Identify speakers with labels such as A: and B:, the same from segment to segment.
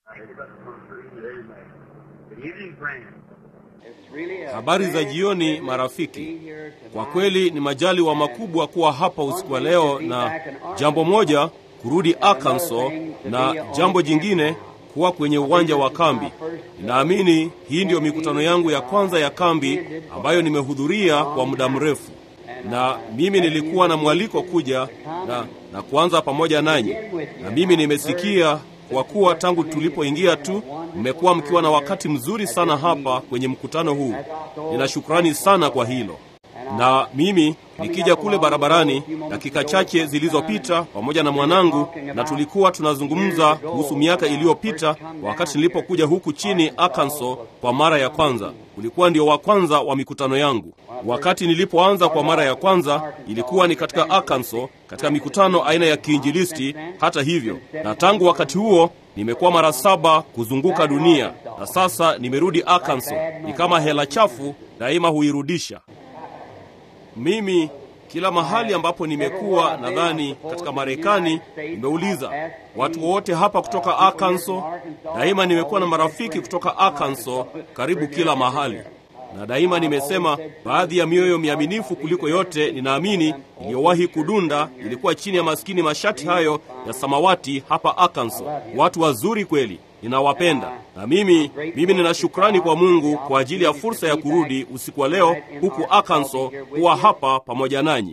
A: Good evening, friends.
B: Habari za jioni marafiki. Kwa kweli ni majaliwa makubwa kuwa hapa usiku wa leo, na jambo moja kurudi Arkansas, na jambo jingine kuwa kwenye uwanja wa kambi. Ninaamini hii ndiyo mikutano yangu ya kwanza ya kambi ambayo nimehudhuria kwa muda mrefu, na mimi nilikuwa na mwaliko kuja na, na kuanza pamoja nanyi, na mimi nimesikia kwa kuwa tangu tulipoingia tu mmekuwa mkiwa na wakati mzuri sana hapa kwenye mkutano huu. Nina shukrani sana kwa hilo. Na mimi nikija kule barabarani dakika chache zilizopita pamoja na mwanangu, na tulikuwa tunazungumza kuhusu miaka iliyopita wakati nilipokuja huku chini Arkansas kwa mara ya kwanza. Ulikuwa ndio wa kwanza wa mikutano yangu. Wakati nilipoanza kwa mara ya kwanza ilikuwa ni katika Arkansas, katika mikutano aina ya kiinjilisti. Hata hivyo, na tangu wakati huo nimekuwa mara saba kuzunguka dunia, na sasa nimerudi Arkansas. Ni kama hela chafu, daima huirudisha. Mimi kila mahali ambapo nimekuwa, nadhani katika Marekani, nimeuliza watu wote hapa kutoka Arkansas. Daima nimekuwa na marafiki kutoka Arkansas karibu kila mahali, na daima nimesema baadhi ya mioyo miaminifu kuliko yote ninaamini iliyowahi kudunda ilikuwa chini ya maskini mashati hayo ya samawati hapa Arkansas. Watu wazuri kweli, ninawapenda na mimi mimi nina shukrani kwa Mungu kwa ajili ya fursa ya kurudi usiku wa leo huku Arkansas kuwa hapa pamoja nanyi.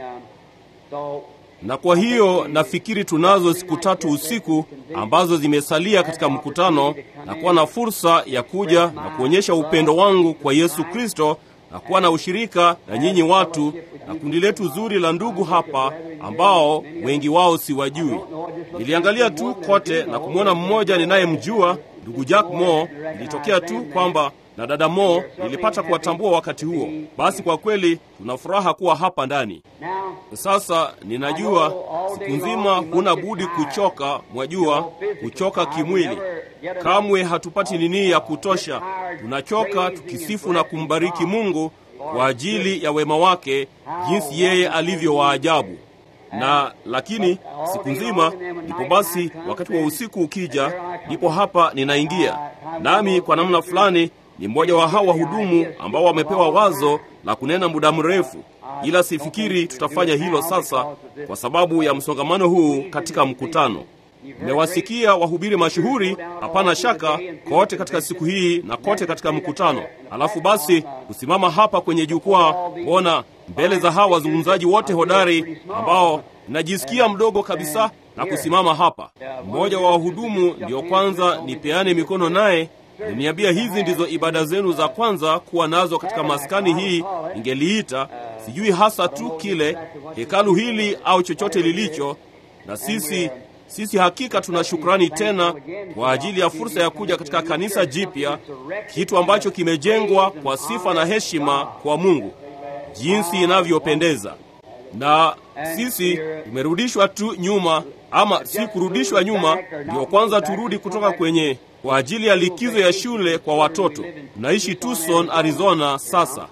B: Na kwa hiyo nafikiri tunazo siku tatu usiku ambazo zimesalia katika mkutano na kuwa na fursa ya kuja na kuonyesha upendo wangu kwa Yesu Kristo na kuwa na ushirika na nyinyi watu na kundi letu zuri la ndugu hapa ambao wengi wao siwajui. Niliangalia tu kote na kumwona mmoja ninayemjua ndugu Jack Moore. Ilitokea tu kwamba na dada Moore nilipata kuwatambua wakati huo. Basi kwa kweli tuna furaha kuwa hapa ndani. Sasa ninajua siku nzima huna budi kuchoka, mwajua, kuchoka kimwili. Kamwe hatupati nini ya kutosha. Tunachoka tukisifu na kumbariki Mungu kwa ajili ya wema wake, jinsi yeye alivyo wa ajabu na lakini siku nzima ndipo basi, wakati wa usiku ukija, ndipo hapa ninaingia nami. Kwa namna fulani ni mmoja wa hawa wahudumu ambao wamepewa wazo la kunena muda mrefu, ila sifikiri tutafanya hilo sasa kwa sababu ya msongamano huu katika mkutano. Mmewasikia wahubiri mashuhuri, hapana shaka, kote katika siku hii na kote katika mkutano. Alafu basi kusimama hapa kwenye jukwaa, kuona mbele za hawa wazungumzaji wote hodari ambao najisikia mdogo kabisa na kusimama hapa. Mmoja wa wahudumu ndiyo kwanza nipeane mikono naye Niniambia hizi ndizo ibada zenu za kwanza kuwa nazo katika maskani hii, ingeliita sijui hasa tu kile hekalu hili au chochote lilicho. Na sisi sisi hakika tuna shukrani tena kwa ajili ya fursa ya kuja katika kanisa jipya, kitu ambacho kimejengwa kwa sifa na heshima kwa Mungu, jinsi inavyopendeza. Na sisi tumerudishwa tu nyuma, ama si kurudishwa nyuma, ndio kwanza turudi kutoka kwenye kwa ajili ya likizo ya shule kwa watoto. Tunaishi Tucson, Arizona sasa,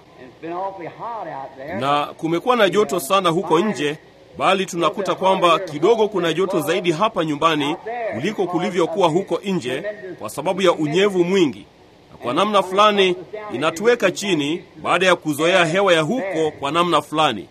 B: na kumekuwa na joto sana huko nje, bali tunakuta kwamba kidogo kuna joto zaidi hapa nyumbani kuliko kulivyokuwa huko nje, kwa sababu ya unyevu mwingi, na kwa namna fulani inatuweka chini baada ya kuzoea hewa ya huko kwa namna fulani.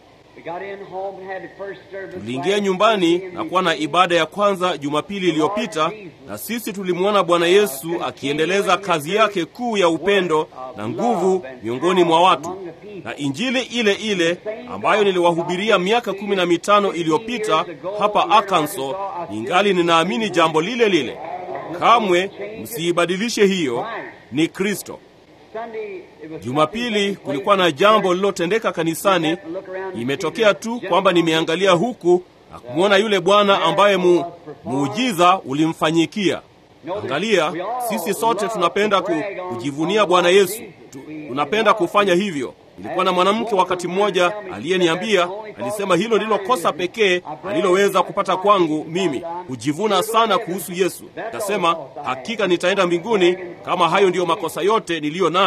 B: Tuliingia nyumbani na kuwa na ibada ya kwanza Jumapili iliyopita, na sisi tulimwona Bwana Yesu akiendeleza kazi yake kuu ya upendo na nguvu miongoni mwa watu, na injili ile ile ambayo niliwahubiria miaka kumi na mitano iliyopita hapa Arkansas, ningali ninaamini jambo lile lile. Kamwe msiibadilishe hiyo, ni Kristo. Jumapili kulikuwa na jambo lililotendeka kanisani. Imetokea tu kwamba nimeangalia huku na kumwona yule bwana ambaye mu, muujiza ulimfanyikia. Angalia, sisi sote tunapenda ku, kujivunia Bwana Yesu tu, tunapenda kufanya hivyo. Ilikuwa na mwanamke wakati mmoja aliyeniambia, alisema hilo ndilo kosa pekee aliloweza kupata kwangu mimi, kujivuna sana kuhusu Yesu. Akasema hakika nitaenda mbinguni kama hayo ndiyo makosa yote niliyo nayo,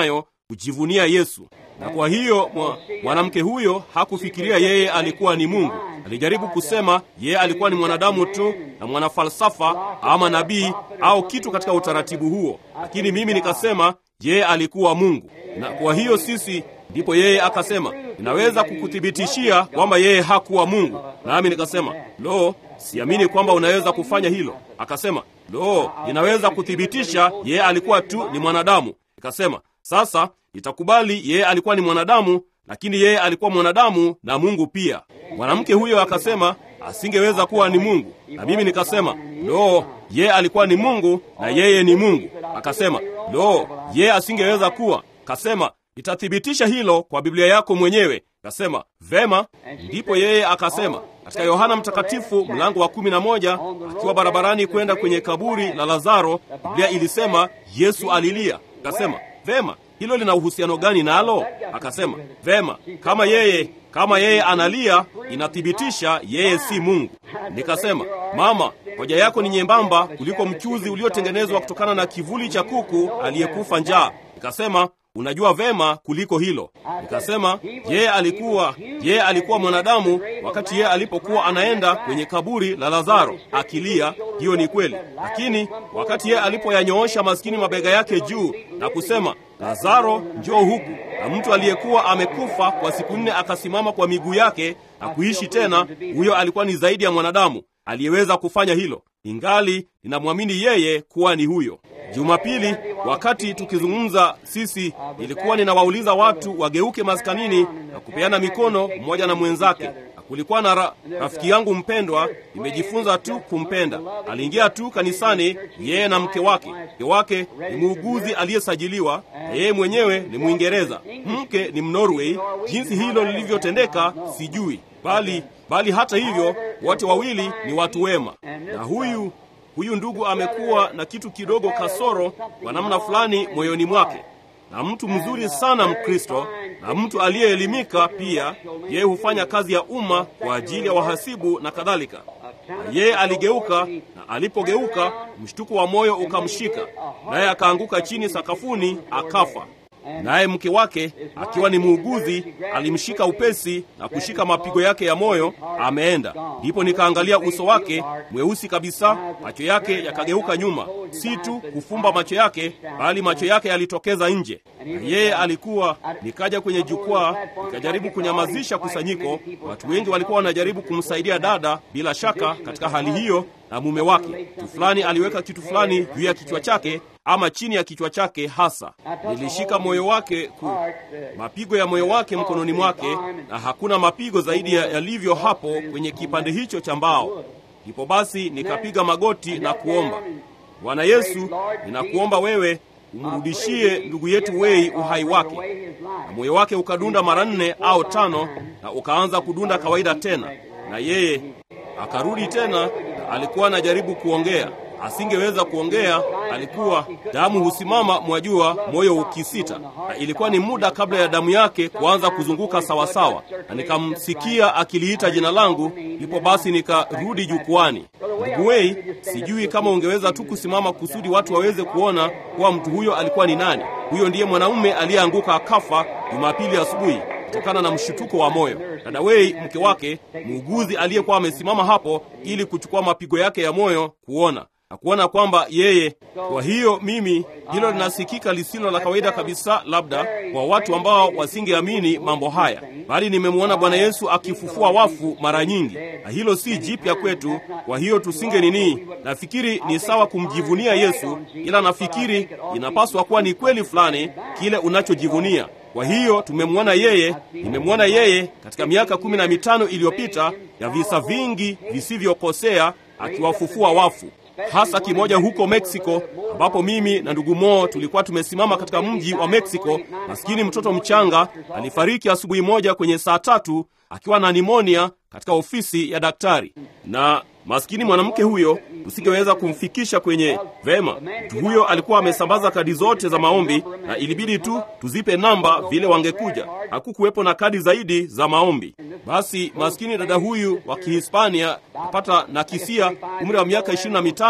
B: kujivunia Yesu. Na kwa hiyo mwa, mwanamke huyo hakufikiria yeye alikuwa ni Mungu. Alijaribu kusema yeye alikuwa ni mwanadamu tu na mwanafalsafa ama nabii au kitu katika utaratibu huo, lakini mimi nikasema yeye alikuwa Mungu. Na kwa hiyo sisi ndipo yeye akasema, ninaweza kukuthibitishia kwamba yeye hakuwa Mungu. Nami nikasema, lo, siamini kwamba unaweza kufanya hilo. Akasema, lo, ninaweza kuthibitisha yeye alikuwa tu ni mwanadamu. Nikasema, sasa nitakubali yeye alikuwa ni mwanadamu, lakini yeye alikuwa mwanadamu na Mungu pia. Mwanamke huyo akasema asingeweza kuwa ni Mungu, na mimi nikasema, lo, yeye alikuwa ni Mungu na yeye ni Mungu. Akasema, lo, yeye asingeweza kuwa. Kasema, nitathibitisha hilo kwa Biblia yako mwenyewe. Kasema, vema. Ndipo yeye akasema katika Yohana Mtakatifu mlango wa kumi na moja akiwa barabarani kwenda kwenye kaburi la Lazaro, Biblia ilisema Yesu alilia. Kasema, vema, hilo lina uhusiano gani nalo? Akasema, vema, kama yeye kama yeye analia inathibitisha yeye si Mungu. Nikasema, mama, hoja yako ni nyembamba kuliko mchuzi uliotengenezwa kutokana na kivuli cha kuku aliyekufa njaa. Nikasema, unajua vema kuliko hilo. Nikasema yeye alikuwa yeye alikuwa mwanadamu wakati yeye alipokuwa anaenda kwenye kaburi la Lazaro akilia. Hiyo ni kweli, lakini wakati yeye alipoyanyoosha maskini mabega yake juu na kusema Lazaro, njoo huku, na mtu aliyekuwa amekufa kwa siku nne akasimama kwa miguu yake na kuishi tena, huyo alikuwa ni zaidi ya mwanadamu aliyeweza kufanya hilo. Ingali ninamwamini yeye kuwa ni huyo. Jumapili wakati tukizungumza sisi, nilikuwa ninawauliza watu wageuke maskanini na kupeana mikono mmoja na mwenzake. Na kulikuwa na ra, rafiki yangu mpendwa, nimejifunza tu kumpenda. Aliingia tu kanisani, yeye na mke wake. Mke wake ni muuguzi aliyesajiliwa na yeye mwenyewe ni Mwingereza, mke ni Mnorway. Jinsi hilo lilivyotendeka sijui, bali bali hata hivyo wote wawili ni watu wema, na huyu huyu ndugu amekuwa na kitu kidogo kasoro kwa namna fulani moyoni mwake, na mtu mzuri sana Mkristo na mtu aliyeelimika pia. Yeye hufanya kazi ya umma kwa ajili ya wahasibu na kadhalika. Na yeye aligeuka, na alipogeuka mshtuko wa moyo ukamshika, naye akaanguka chini sakafuni akafa. Naye mke wake akiwa ni muuguzi alimshika upesi na kushika mapigo yake ya moyo, ameenda. Ndipo nikaangalia uso wake mweusi kabisa, macho yake yakageuka nyuma, si tu kufumba macho yake, bali macho yake yalitokeza nje, na yeye alikuwa. Nikaja kwenye jukwaa, nikajaribu kunyamazisha kusanyiko. Watu wengi walikuwa wanajaribu kumsaidia dada, bila shaka katika hali hiyo, na mume wake. Mtu fulani aliweka kitu fulani juu ya kichwa chake ama chini ya kichwa chake hasa. Nilishika moyo wake ku, mapigo ya moyo wake mkononi mwake, na hakuna mapigo zaidi yalivyo hapo kwenye kipande hicho cha mbao. Ndipo basi nikapiga magoti na kuomba, Bwana Yesu, ninakuomba wewe umrudishie ndugu yetu Wei uhai wake. Na moyo wake ukadunda mara nne au tano, na ukaanza kudunda kawaida tena, na yeye akarudi tena, na alikuwa anajaribu kuongea asingeweza kuongea. Alikuwa damu husimama, mwajua, moyo ukisita, na ilikuwa ni muda kabla ya damu yake kuanza kuzunguka sawasawa, na nikamsikia akiliita jina langu. Ndipo basi nikarudi jukwani. Ndugu Wei, sijui kama ungeweza tu kusimama kusudi watu waweze kuona kuwa mtu huyo alikuwa ni nani. Huyo ndiye mwanaume aliyeanguka akafa Jumapili asubuhi kutokana na mshutuko wa moyo. Dada Wei, mke wake, muuguzi aliyekuwa amesimama hapo ili kuchukua mapigo yake ya moyo, kuona na kuona kwamba yeye. Kwa hiyo mimi, hilo linasikika lisilo la kawaida kabisa, labda kwa watu ambao wasingeamini mambo haya, bali nimemwona Bwana Yesu akifufua wafu mara nyingi, na hilo si jipya kwetu. Kwa hiyo tusinge nini, nafikiri ni sawa kumjivunia Yesu, ila nafikiri inapaswa kuwa ni kweli fulani kile unachojivunia. Kwa hiyo tumemwona yeye, nimemwona yeye katika miaka kumi na mitano iliyopita ya visa vingi visivyokosea akiwafufua wafu hasa kimoja huko Meksiko, ambapo mimi na ndugu Mo tulikuwa tumesimama katika mji wa Meksiko. Maskini mtoto mchanga alifariki asubuhi moja kwenye saa tatu akiwa na nimonia katika ofisi ya daktari, na maskini mwanamke huyo tusingeweza kumfikisha kwenye vema. Mtu huyo alikuwa amesambaza kadi zote za maombi, na ilibidi tu tuzipe namba vile wangekuja. Hakukuwepo na kadi zaidi za maombi. Basi maskini dada huyu wa Kihispania apata na kisia umri wa miaka ishirini na mitano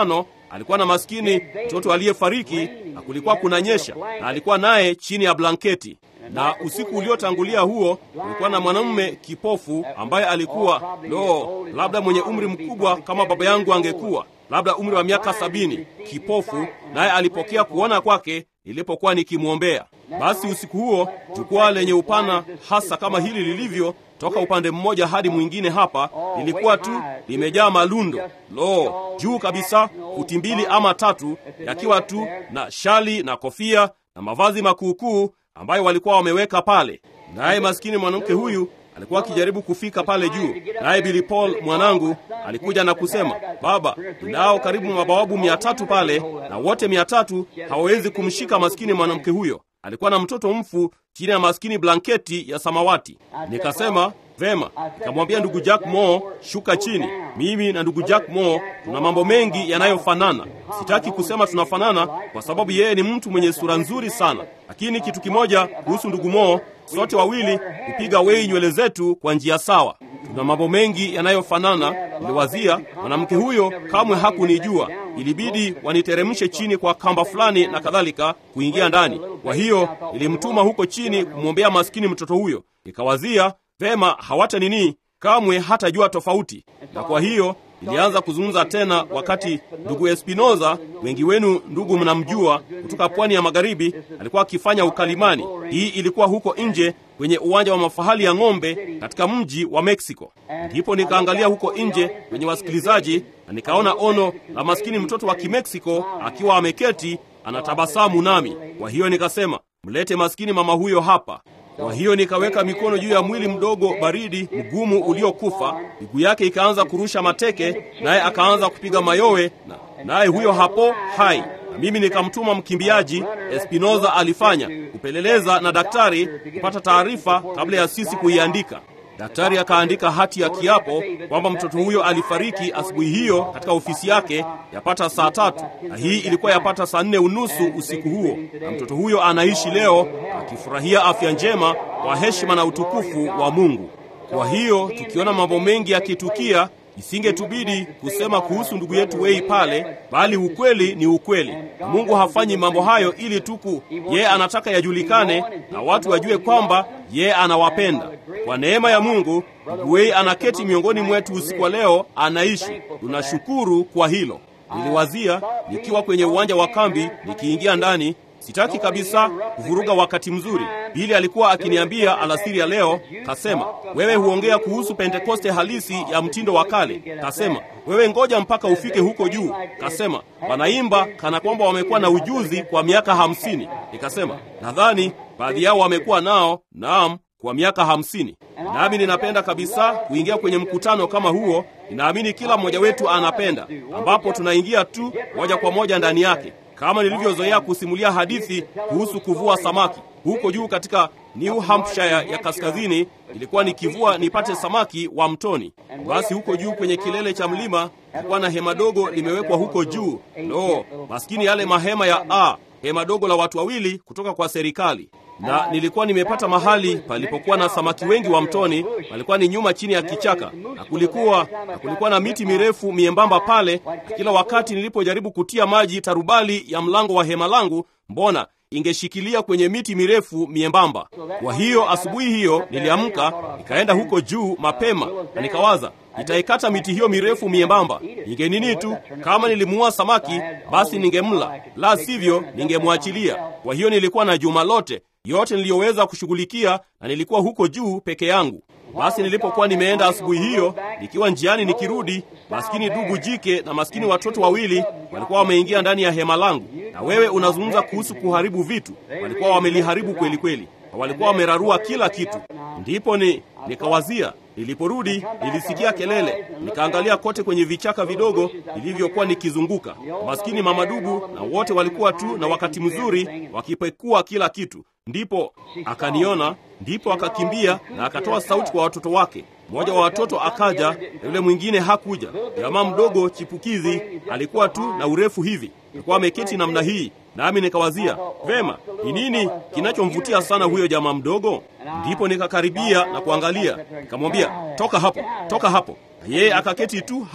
B: alikuwa na maskini mtoto aliyefariki, na kulikuwa kunanyesha, na alikuwa naye chini ya blanketi na usiku uliotangulia huo kulikuwa na mwanamume kipofu ambaye alikuwa lo, labda mwenye umri mkubwa kama baba yangu angekuwa, labda umri wa miaka sabini, kipofu, naye alipokea kuona kwake nilipokuwa nikimwombea. Basi usiku huo jukwaa lenye upana hasa kama hili lilivyo toka upande mmoja hadi mwingine hapa lilikuwa tu limejaa malundo, lo, juu kabisa, futi mbili ama tatu, yakiwa tu na shali na kofia na mavazi makuukuu ambayo walikuwa wameweka pale. Naye maskini mwanamke huyu alikuwa akijaribu kufika pale juu, naye Billy Paul mwanangu alikuja na kusema, baba, ninao karibu mabawabu mia tatu pale, na wote mia tatu hawawezi kumshika maskini mwanamke huyo. Alikuwa na mtoto mfu chini ya maskini blanketi ya samawati. Nikasema vema, nikamwambia ndugu Jack Moore, shuka chini. Mimi na ndugu Jack Moore tuna mambo mengi yanayofanana. Sitaki kusema tunafanana kwa sababu yeye ni mtu mwenye sura nzuri sana, lakini kitu kimoja kuhusu ndugu Moore, sote wawili kupiga wei nywele zetu kwa njia sawa. Tuna mambo mengi yanayofanana. Niliwazia mwanamke huyo kamwe hakunijua, ilibidi waniteremshe chini kwa kamba fulani na kadhalika kuingia ndani. Kwa hiyo nilimtuma huko chini kumwombea maskini mtoto huyo. Nikawazia vema, hawata nini, kamwe hatajua tofauti. Na kwa hiyo nilianza kuzungumza tena, wakati ndugu Espinoza, wengi wenu ndugu mnamjua, kutoka pwani ya magharibi, alikuwa akifanya ukalimani. Hii ilikuwa huko nje kwenye uwanja wa mafahali ya ng'ombe katika mji wa Meksiko. Ndipo nikaangalia huko nje kwenye wasikilizaji na nikaona ono la maskini mtoto wa Kimeksiko akiwa ameketi anatabasamu nami. Kwa hiyo nikasema, mlete maskini mama huyo hapa. Kwa hiyo nikaweka mikono juu ya mwili mdogo baridi mgumu uliokufa, miguu yake ikaanza kurusha mateke, naye akaanza kupiga mayowe, na naye huyo hapo hai na mimi nikamtuma mkimbiaji. Espinoza alifanya kupeleleza na daktari kupata taarifa kabla ya sisi kuiandika. Daktari akaandika hati ya kiapo kwamba mtoto huyo alifariki asubuhi hiyo katika ofisi yake yapata saa tatu, na hii ilikuwa yapata saa nne unusu usiku huo, na mtoto huyo anaishi leo akifurahia afya njema kwa heshima na utukufu wa Mungu. Kwa hiyo tukiona mambo mengi yakitukia, isingetubidi kusema kuhusu ndugu yetu Wei pale, bali ukweli ni ukweli, na Mungu hafanyi mambo hayo ili tuku, yeye anataka yajulikane na watu wajue kwamba yeye anawapenda. Kwa neema ya Mungu, ndugu Wei anaketi miongoni mwetu usiku wa leo, anaishi. Tunashukuru kwa hilo. Niliwazia nikiwa kwenye uwanja wa kambi, nikiingia ndani Sitaki kabisa kuvuruga wakati mzuri. Bili alikuwa akiniambia alasiri ya leo, kasema wewe huongea kuhusu Pentekoste halisi ya mtindo wa kale. Kasema wewe ngoja mpaka ufike huko juu. Kasema wanaimba kana kwamba wamekuwa na ujuzi kwa miaka hamsini. Nikasema nadhani baadhi yao wamekuwa nao, naam, kwa miaka hamsini. Nami ninapenda kabisa kuingia kwenye mkutano kama huo. Ninaamini kila mmoja wetu anapenda, ambapo tunaingia tu moja kwa moja ndani yake kama nilivyozoea kusimulia hadithi kuhusu kuvua samaki huko juu katika New Hampshire ya kaskazini. Ilikuwa nikivua nipate samaki wa mtoni. Basi huko juu kwenye kilele cha mlima kulikuwa na hema dogo limewekwa huko juu. Lo, maskini yale mahema ya a hema dogo la watu wawili kutoka kwa serikali na nilikuwa nimepata mahali palipokuwa na samaki wengi wa mtoni. Palikuwa ni nyuma chini ya kichaka, na kulikuwa na kulikuwa na miti mirefu miembamba pale, na kila wakati nilipojaribu kutia maji tarubali ya mlango wa hema langu, mbona ingeshikilia kwenye miti mirefu miembamba. Kwa hiyo asubuhi hiyo niliamka, nikaenda huko juu mapema, na nikawaza nitaikata miti hiyo mirefu miembamba, ningenini tu, kama nilimuua samaki basi ningemla, la sivyo ningemwachilia. Kwa hiyo nilikuwa na juma lote yote niliyoweza kushughulikia, na nilikuwa huko juu peke yangu. Basi nilipokuwa nimeenda asubuhi hiyo, nikiwa njiani nikirudi, maskini dugu jike na maskini watoto wawili walikuwa wameingia ndani ya hema langu. Na wewe unazungumza kuhusu kuharibu vitu, walikuwa wameliharibu kweli kweli, na walikuwa wamerarua kila kitu. Ndipo ni nikawazia Niliporudi nilisikia kelele, nikaangalia kote kwenye vichaka vidogo vilivyokuwa nikizunguka. Maskini mama dubu na wote walikuwa tu na wakati mzuri wakipekua kila kitu. Ndipo akaniona, ndipo akakimbia na akatoa sauti kwa watoto wake. Mmoja wa watoto akaja na yule mwingine hakuja. Jamaa mdogo chipukizi alikuwa tu na urefu hivi, alikuwa ameketi namna hii, nami nikawazia vema, ni nini kinachomvutia sana huyo jamaa mdogo? Ndipo nikakaribia na kuangalia, nikamwambia toka hapo, toka hapo, na yeye akaketi tu hapo.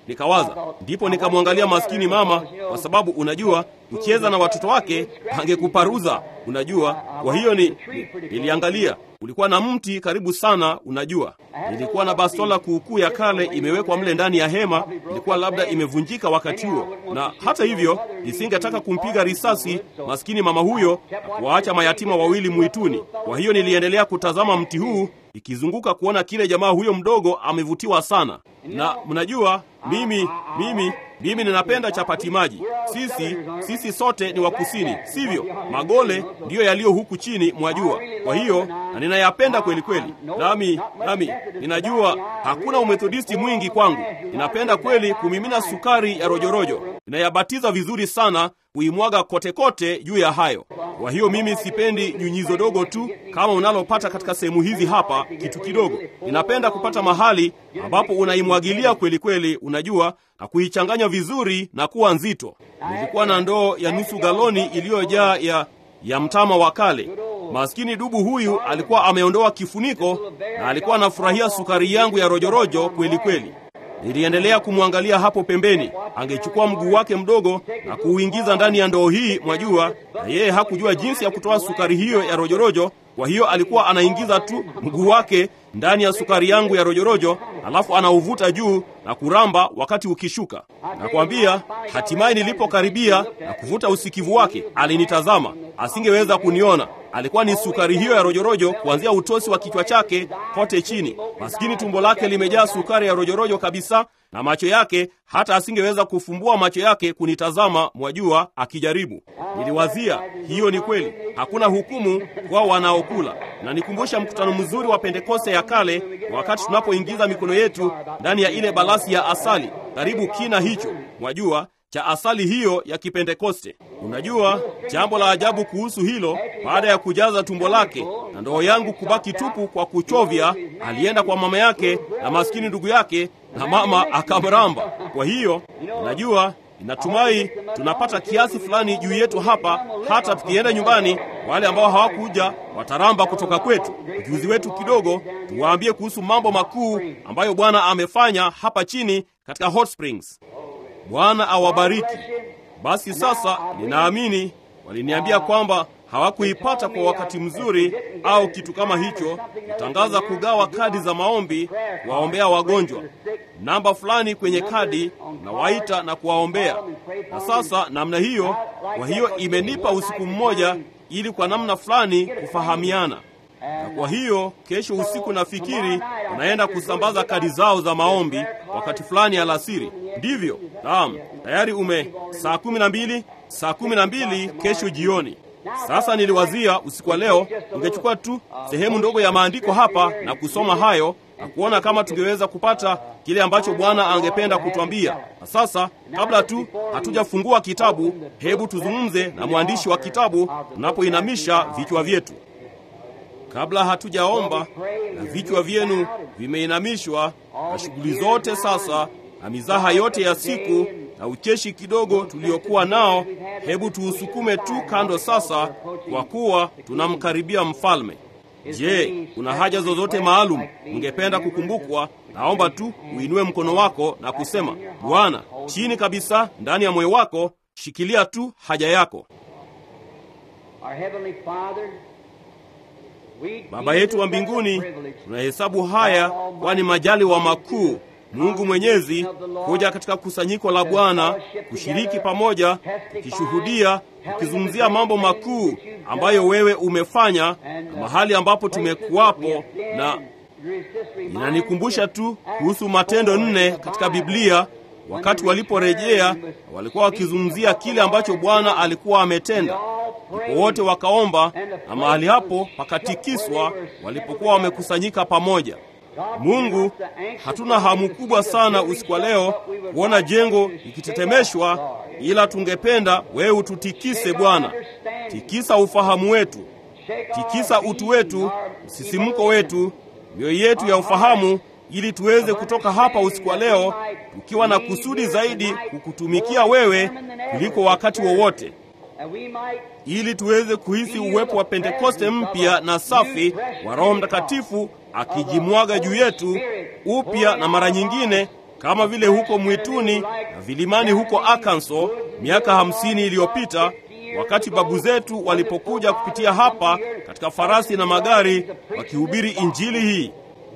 B: nikawaza. Ndipo nikamwangalia maskini mama, kwa sababu unajua, kucheza na watoto wake angekuparuza, unajua. Kwa hiyo ni, ni, niliangalia ulikuwa na mti karibu sana, unajua. Nilikuwa na bastola kuukuu ya kale imewekwa mle ndani ya hema, ilikuwa labda imevunjika wakati huo, na hata hivyo nisingetaka kumpiga risasi maskini mama huyo na kuwaacha mayatima wawili mwituni. Kwa hiyo niliendelea kutazama mti huu ikizunguka kuona kile jamaa huyo mdogo amevutiwa sana. Na mnajua mimi mimi mimi ninapenda chapati maji. Sisi sisi sote ni wa kusini, sivyo? Magole ndiyo yaliyo huku chini, mwajua. Kwa hiyo na ninayapenda kweli kweli, nami nami ninajua hakuna umethodisti mwingi kwangu. Ninapenda kweli kumimina sukari ya rojorojo, ninayabatiza vizuri sana kuimwaga kote kote juu ya hayo. Kwa hiyo mimi sipendi nyunyizo dogo tu kama unalopata katika sehemu hizi hapa, kitu kidogo. Ninapenda kupata mahali ambapo unaimwagilia kweli kweli, unajua, na kuichanganya vizuri na kuwa nzito. Nilikuwa na ndoo ya nusu galoni iliyojaa ya ya mtama wa kale. Maskini dubu huyu alikuwa ameondoa kifuniko na alikuwa anafurahia sukari yangu ya rojorojo kweli kweli. Niliendelea kumwangalia hapo pembeni. Angechukua mguu wake mdogo na kuuingiza ndani ya ndoo hii, mwajua, na yeye hakujua jinsi ya kutoa sukari hiyo ya rojorojo. Kwa hiyo alikuwa anaingiza tu mguu wake ndani ya sukari yangu ya rojorojo, alafu anauvuta juu na kuramba wakati ukishuka. Nakwambia, hatimaye nilipokaribia na kuvuta usikivu wake, alinitazama. Asingeweza kuniona. Alikuwa ni sukari hiyo ya rojorojo kuanzia utosi wa kichwa chake kote chini. Maskini tumbo lake limejaa sukari ya rojorojo kabisa, na macho yake hata asingeweza kufumbua macho yake kunitazama, mwajua, akijaribu. Niliwazia, hiyo ni kweli, hakuna hukumu kwa wanaokula. Na nikumbusha mkutano mzuri wa Pentekoste ya kale, wakati tunapoingiza mikono yetu ndani ya ile balasi ya asali, karibu kina hicho, mwajua cha asali hiyo ya Kipentekoste. Unajua jambo la ajabu kuhusu hilo, baada ya kujaza tumbo lake na ndoo yangu kubaki tupu kwa kuchovya, alienda kwa mama yake na maskini ndugu yake, na mama akamramba. Kwa hiyo unajua, inatumai tunapata kiasi fulani juu yetu hapa, hata tukienda nyumbani, wale ambao hawakuja wataramba kutoka kwetu, ujuzi wetu kidogo, tuwaambie kuhusu mambo makuu ambayo Bwana amefanya hapa chini katika Hot Springs. Bwana awabariki. Basi sasa, ninaamini waliniambia kwamba hawakuipata kwa wakati mzuri au kitu kama hicho, kutangaza kugawa kadi za maombi kuwaombea wagonjwa, namba fulani kwenye kadi na waita na kuwaombea. Na sasa namna hiyo, kwa hiyo imenipa usiku mmoja ili kwa namna fulani kufahamiana na kwa hiyo kesho usiku nafikiri unaenda kusambaza kadi zao za maombi wakati fulani alasiri, ndivyo? Naam, tayari ume saa kumi na mbili saa kumi na mbili kesho jioni. Sasa niliwazia usiku wa leo ungechukua tu sehemu ndogo ya maandiko hapa na kusoma hayo na kuona kama tungeweza kupata kile ambacho Bwana angependa kutwambia. Na sasa kabla tu hatujafungua kitabu, hebu tuzungumze na mwandishi wa kitabu tunapoinamisha vichwa vyetu kabla hatujaomba na vichwa vyenu vimeinamishwa, na shughuli zote sasa na mizaha yote ya siku na ucheshi kidogo tuliokuwa nao, hebu tuusukume tu kando sasa, kwa kuwa tunamkaribia mfalme. Je, kuna haja zozote maalum ungependa kukumbukwa? Naomba tu uinue mkono wako na kusema, Bwana, chini kabisa ndani ya moyo wako, shikilia tu haja yako. Baba yetu wa mbinguni, tunahesabu haya kwani majaliwa makuu Mungu Mwenyezi kuja katika kusanyiko la Bwana kushiriki pamoja, tukishuhudia, tukizungumzia mambo makuu ambayo wewe umefanya na mahali ambapo tumekuwapo, na inanikumbusha tu kuhusu Matendo nne katika Biblia wakati waliporejea walikuwa wakizungumzia kile ambacho Bwana alikuwa ametenda. Ndipo wote wakaomba na mahali hapo pakatikiswa walipokuwa wamekusanyika pamoja. Mungu, hatuna hamu kubwa sana usiku wa leo kuona jengo likitetemeshwa, ila tungependa wewe ututikise Bwana. Tikisa ufahamu wetu, tikisa utu wetu, msisimko wetu, mioyo yetu ya ufahamu ili tuweze kutoka hapa usiku wa leo tukiwa na kusudi zaidi kukutumikia wewe kuliko wakati wowote ili tuweze kuhisi uwepo wa Pentekoste mpya na safi wa Roho Mtakatifu akijimwaga juu yetu upya na mara nyingine kama vile huko mwituni na vilimani huko Arkansas miaka hamsini iliyopita wakati babu zetu walipokuja kupitia hapa katika farasi na magari wakihubiri injili hii.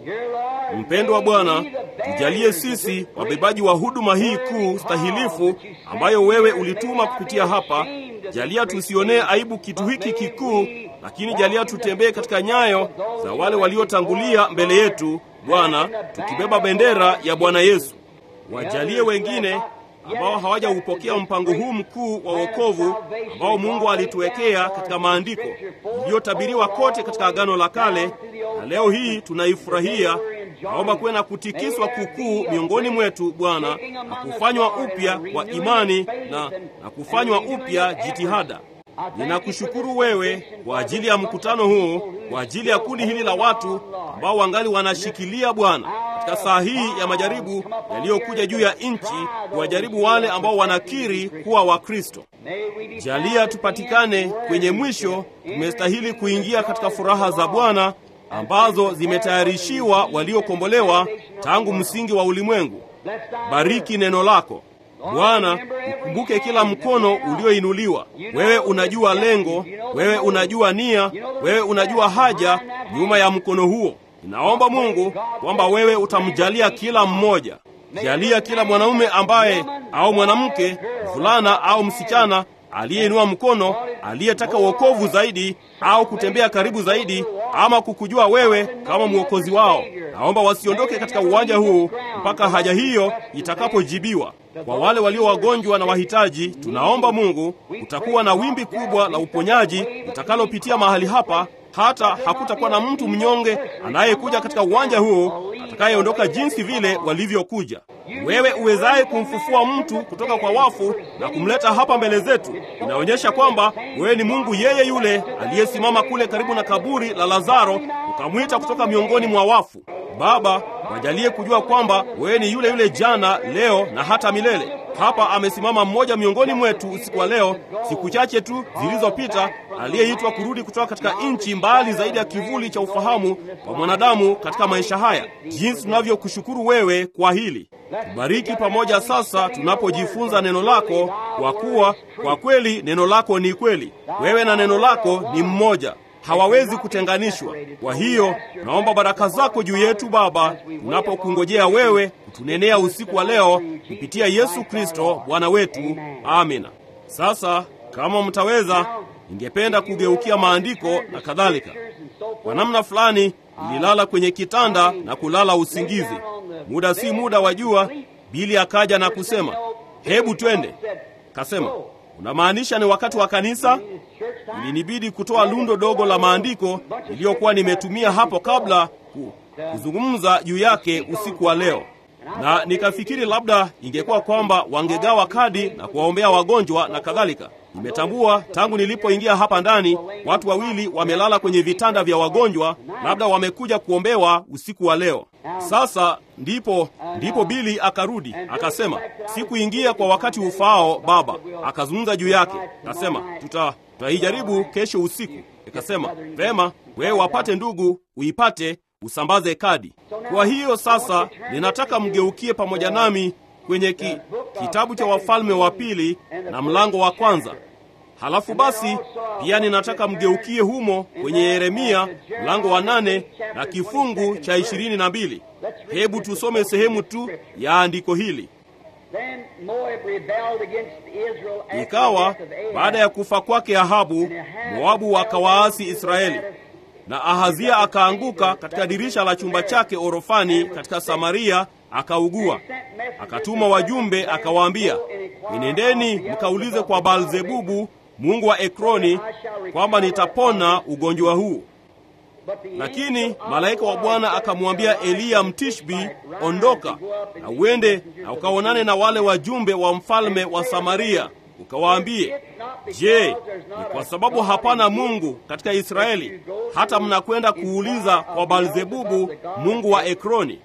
B: Mpendwa Bwana, tujalie sisi wabebaji wa huduma hii kuu stahilifu ambayo wewe ulituma kupitia hapa. Jalia tusionee aibu kitu hiki kikuu, lakini jalia tutembee katika nyayo za wale waliotangulia mbele yetu, Bwana, tukibeba bendera ya Bwana Yesu. Wajalie wengine ambao hawajaupokea mpango huu mkuu wa wokovu ambao Mungu alituwekea katika maandiko iliyotabiriwa kote katika Agano la Kale, na leo hii tunaifurahia. Naomba kuwe na kutikiswa kukuu miongoni mwetu Bwana, na kufanywa upya kwa imani na, na kufanywa upya jitihada. Ninakushukuru wewe kwa ajili ya mkutano huu, kwa ajili ya kundi hili la watu ambao wangali wanashikilia Bwana katika saa hii ya majaribu yaliyokuja juu ya nchi, kuwajaribu wale ambao wanakiri kuwa Wakristo. Jalia tupatikane kwenye mwisho, tumestahili kuingia katika furaha za Bwana ambazo zimetayarishiwa waliokombolewa tangu msingi wa ulimwengu. Bariki neno lako Bwana, ukumbuke kila mkono ulioinuliwa. Wewe unajua lengo, wewe unajua nia, wewe unajua haja nyuma ya mkono huo. Ninaomba Mungu kwamba wewe utamjalia kila mmoja. Jalia kila mwanaume ambaye au mwanamke, mvulana au msichana aliyeinua mkono, aliyetaka wokovu zaidi au kutembea karibu zaidi ama kukujua wewe kama mwokozi wao. Naomba wasiondoke katika uwanja huu mpaka haja hiyo itakapojibiwa. Kwa wale walio wagonjwa na wahitaji, tunaomba Mungu, utakuwa na wimbi kubwa la uponyaji litakalopitia mahali hapa, hata hakutakuwa na mtu mnyonge anayekuja katika uwanja huo atakayeondoka jinsi vile walivyokuja. Wewe uwezaye kumfufua mtu kutoka kwa wafu na kumleta hapa mbele zetu, inaonyesha kwamba wewe ni Mungu yeye yule aliyesimama kule karibu na kaburi la Lazaro, ukamwita kutoka miongoni mwa wafu. Baba, wajalie kujua kwamba wewe ni yule yule jana, leo na hata milele. Hapa amesimama mmoja miongoni mwetu usiku wa leo, siku chache tu zilizopita, aliyeitwa kurudi kutoka katika nchi mbali zaidi ya kivuli cha ufahamu wa mwanadamu katika maisha haya. Jinsi tunavyokushukuru wewe kwa hili. Tubariki pamoja sasa tunapojifunza neno lako, kwa kuwa kwa kweli neno lako ni kweli. Wewe na neno lako ni mmoja hawawezi kutenganishwa. Kwa hiyo naomba baraka zako juu yetu Baba, tunapokungojea wewe kutunenea usiku wa leo kupitia Yesu Kristo Bwana wetu. Amina. Sasa kama mtaweza, ningependa kugeukia maandiko na kadhalika. Kwa namna fulani nililala kwenye kitanda na kulala usingizi. Muda si muda wa jua, Bili akaja na kusema, hebu twende. Kasema, unamaanisha ni wakati wa kanisa? Ilinibidi kutoa lundo dogo la maandiko niliyokuwa nimetumia hapo kabla ku, kuzungumza juu yake usiku wa leo, na nikafikiri labda ingekuwa kwamba wangegawa kadi na kuwaombea wagonjwa na kadhalika. Nimetambua tangu nilipoingia hapa ndani, watu wawili wamelala kwenye vitanda vya wagonjwa, labda wamekuja kuombewa usiku wa leo. Sasa ndipo ndipo Bili akarudi akasema, sikuingia kwa wakati ufaao baba. Akazungumza juu yake, akasema tuta tutaijaribu kesho usiku. Ikasema vema, wewe wapate ndugu, uipate usambaze kadi. Kwa hiyo sasa ninataka mgeukie pamoja nami kwenye ki, kitabu cha Wafalme wa Pili na mlango wa kwanza. Halafu basi pia ninataka mgeukie humo kwenye Yeremia mlango wa nane na kifungu cha ishirini na mbili. Hebu tusome sehemu tu ya andiko hili. Ikawa baada ya kufa kwake Ahabu, Moabu wakawaasi Israeli, na Ahazia akaanguka katika dirisha la chumba chake orofani katika Samaria, akaugua. Akatuma wajumbe akawaambia, enendeni mkaulize kwa Baalzebubu mungu wa Ekroni kwamba nitapona ugonjwa huu. Lakini malaika wa Bwana akamwambia Eliya Mtishbi, ondoka na uende na ukaonane na wale wajumbe wa mfalme wa Samaria, ukawaambie, je, ni kwa sababu hapana Mungu katika Israeli hata mnakwenda kuuliza kwa Baalzebubu mungu wa Ekroni?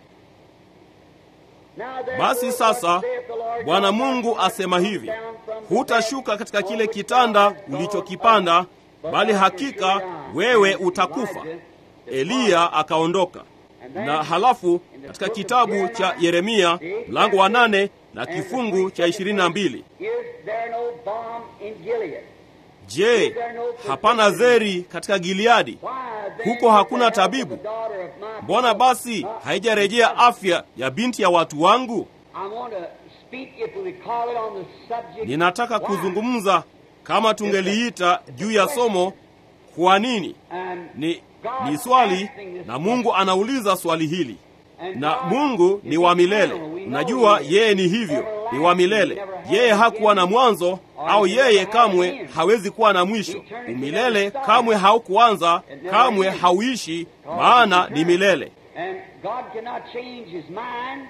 B: Basi sasa Bwana Mungu asema hivi, hutashuka katika kile kitanda ulichokipanda, bali hakika wewe utakufa. Eliya akaondoka. na halafu katika kitabu cha Yeremia mlango wa nane na kifungu cha ishirini na mbili
C: Is there no balm in Gilead?
B: Je, hapana zeri katika Gileadi?
C: Why then
B: Huko hakuna
C: is the health
B: tabibu?
C: of the daughter of my
B: Mbona basi haijarejea afya ya binti ya watu wangu?
C: I want to speak, if we call it on the subject.
B: Ninataka
C: why?
B: kuzungumza kama tungeliita juu ya somo kwa nini.
C: And
B: Ni,
C: God
B: ni swali
C: asking this
B: na Mungu anauliza swali hili,
C: And
B: na
C: God
B: Mungu
C: is
B: ni wa milele.
C: eternal. We know
B: Unajua
C: he is.
B: yeye ni hivyo, ni wa milele. Yeye hakuwa na mwanzo, au yeye kamwe hawezi kuwa na mwisho. Umilele kamwe haukuanza, kamwe hauishi, maana ni milele.
C: And God cannot change his mind.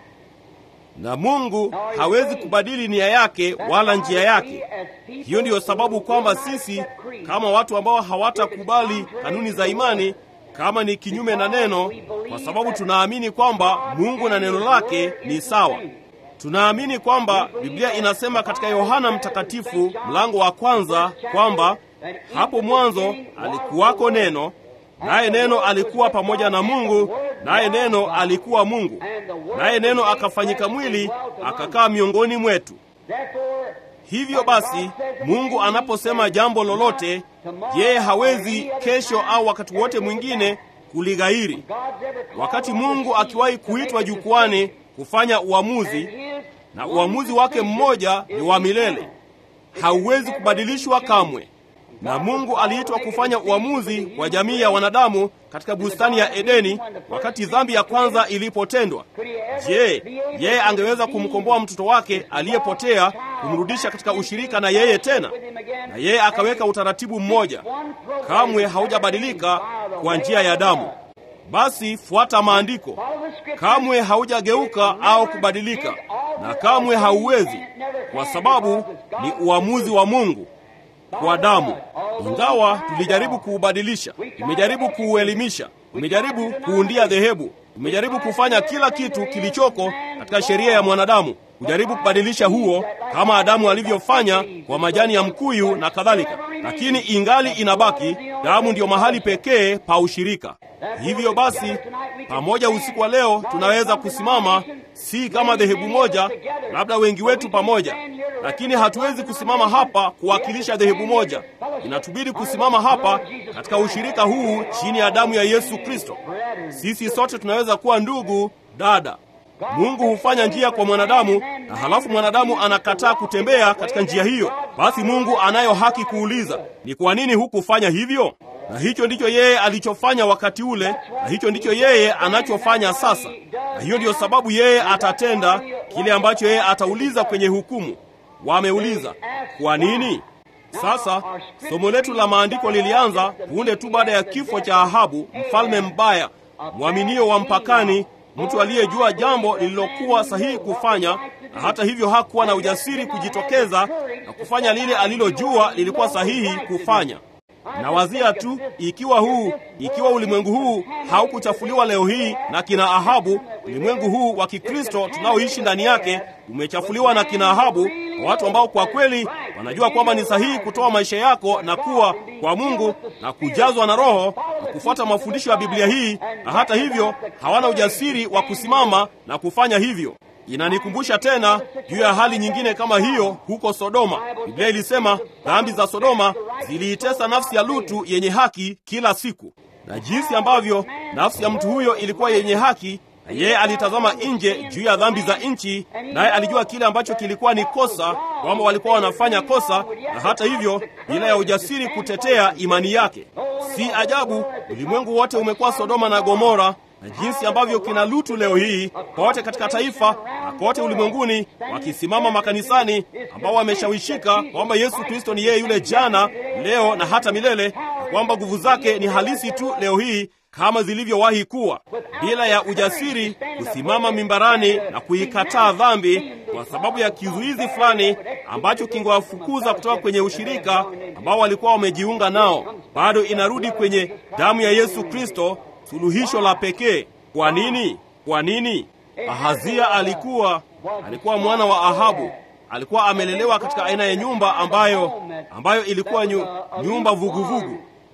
B: Na Mungu hawezi kubadili nia yake wala njia yake. Hiyo ndiyo sababu kwamba sisi kama watu ambao hawatakubali kanuni za imani, kama ni kinyume na neno, kwa sababu tunaamini kwamba Mungu na neno lake ni sawa. Tunaamini kwamba Biblia inasema katika Yohana Mtakatifu mlango wa kwanza kwamba hapo mwanzo alikuwako neno, naye neno alikuwa pamoja na Mungu, naye neno alikuwa Mungu, naye neno akafanyika mwili akakaa miongoni mwetu.
C: Therefore,
B: Hivyo basi, Mungu anaposema jambo lolote, yeye hawezi kesho au wakati wote mwingine kulighairi.
C: God's ever called
B: Wakati
C: on the
B: Mungu
C: seas
B: akiwahi
C: to make
B: kuitwa
C: a
B: jukwani kufanya
C: decision,
B: uamuzi,
C: and his
B: na
C: one
B: uamuzi wake
C: decision
B: mmoja
C: is
B: ni wa milele,
C: eternal.
B: hauwezi kubadilishwa kamwe. Na Mungu aliitwa kufanya uamuzi wa jamii ya wanadamu katika bustani ya Edeni wakati dhambi ya kwanza ilipotendwa. Je, yeye angeweza kumkomboa mtoto wake aliyepotea, kumrudisha katika ushirika na yeye tena? Na yeye akaweka utaratibu mmoja, kamwe haujabadilika kwa njia ya damu. Basi fuata maandiko, kamwe haujageuka au kubadilika, na kamwe hauwezi, kwa sababu ni uamuzi wa Mungu kwa damu. Ingawa tulijaribu kuubadilisha, tumejaribu kuuelimisha, tumejaribu kuundia dhehebu, tumejaribu kufanya kila kitu kilichoko katika sheria ya mwanadamu, kujaribu kubadilisha huo, kama Adamu alivyofanya kwa majani ya mkuyu na kadhalika, lakini ingali inabaki damu, ndiyo mahali pekee pa ushirika. Hivyo basi, pamoja usiku wa leo tunaweza kusimama, si kama dhehebu moja, labda wengi wetu pamoja, lakini hatuwezi kusimama hapa kuwakilisha dhehebu moja. Inatubidi kusimama hapa katika ushirika huu chini ya damu ya Yesu Kristo. Sisi sote tunaweza kuwa ndugu, dada. Mungu hufanya njia kwa mwanadamu na halafu mwanadamu anakataa kutembea katika njia hiyo. Basi Mungu anayo haki kuuliza, ni kwa nini hukufanya hivyo? Na hicho ndicho yeye alichofanya wakati ule, na hicho ndicho yeye anachofanya sasa. Na hiyo ndiyo sababu yeye atatenda kile ambacho yeye atauliza kwenye hukumu. Wameuliza, kwa nini? Sasa somo letu la maandiko lilianza punde tu baada ya kifo cha Ahabu, mfalme mbaya, mwaminio wa mpakani, mtu aliyejua jambo lililokuwa sahihi kufanya, na hata hivyo hakuwa na ujasiri kujitokeza na kufanya lile alilojua lilikuwa sahihi kufanya. Na wazia tu ikiwa huu ikiwa ulimwengu huu haukuchafuliwa leo hii na kina Ahabu, ulimwengu huu wa Kikristo tunaoishi ndani yake umechafuliwa na kina Ahabu, kwa watu ambao kwa kweli wanajua kwamba ni sahihi kutoa maisha yako na kuwa kwa Mungu na kujazwa na Roho na kufuata mafundisho ya Biblia hii, na hata hivyo hawana ujasiri wa kusimama na kufanya hivyo. Inanikumbusha tena juu ya hali nyingine kama hiyo huko Sodoma. Biblia ilisema dhambi za Sodoma ziliitesa nafsi ya Lutu yenye haki kila siku, na jinsi ambavyo nafsi ya mtu huyo ilikuwa yenye haki, na yeye alitazama nje juu ya dhambi za nchi, naye alijua kile ambacho kilikuwa ni kosa, kwamba walikuwa wanafanya kosa, na hata hivyo bila ya ujasiri kutetea imani yake. Si ajabu ulimwengu wote umekuwa Sodoma na Gomora na jinsi ambavyo kina Lutu leo hii kote katika taifa na kote ulimwenguni wakisimama makanisani, ambao wameshawishika kwamba Yesu Kristo ni yeye yule jana, leo na hata milele, na kwamba nguvu zake ni halisi tu leo hii kama zilivyowahi kuwa, bila ya ujasiri kusimama mimbarani na kuikataa dhambi kwa sababu ya kizuizi fulani ambacho kingewafukuza kutoka kwenye ushirika ambao walikuwa wamejiunga nao. Bado inarudi kwenye damu ya Yesu Kristo, suluhisho la pekee. Kwa nini? Kwa nini? Ahazia alikuwa alikuwa mwana wa Ahabu, alikuwa amelelewa katika aina ya nyumba ambayo ambayo ilikuwa nyu, nyumba vuguvugu vugu.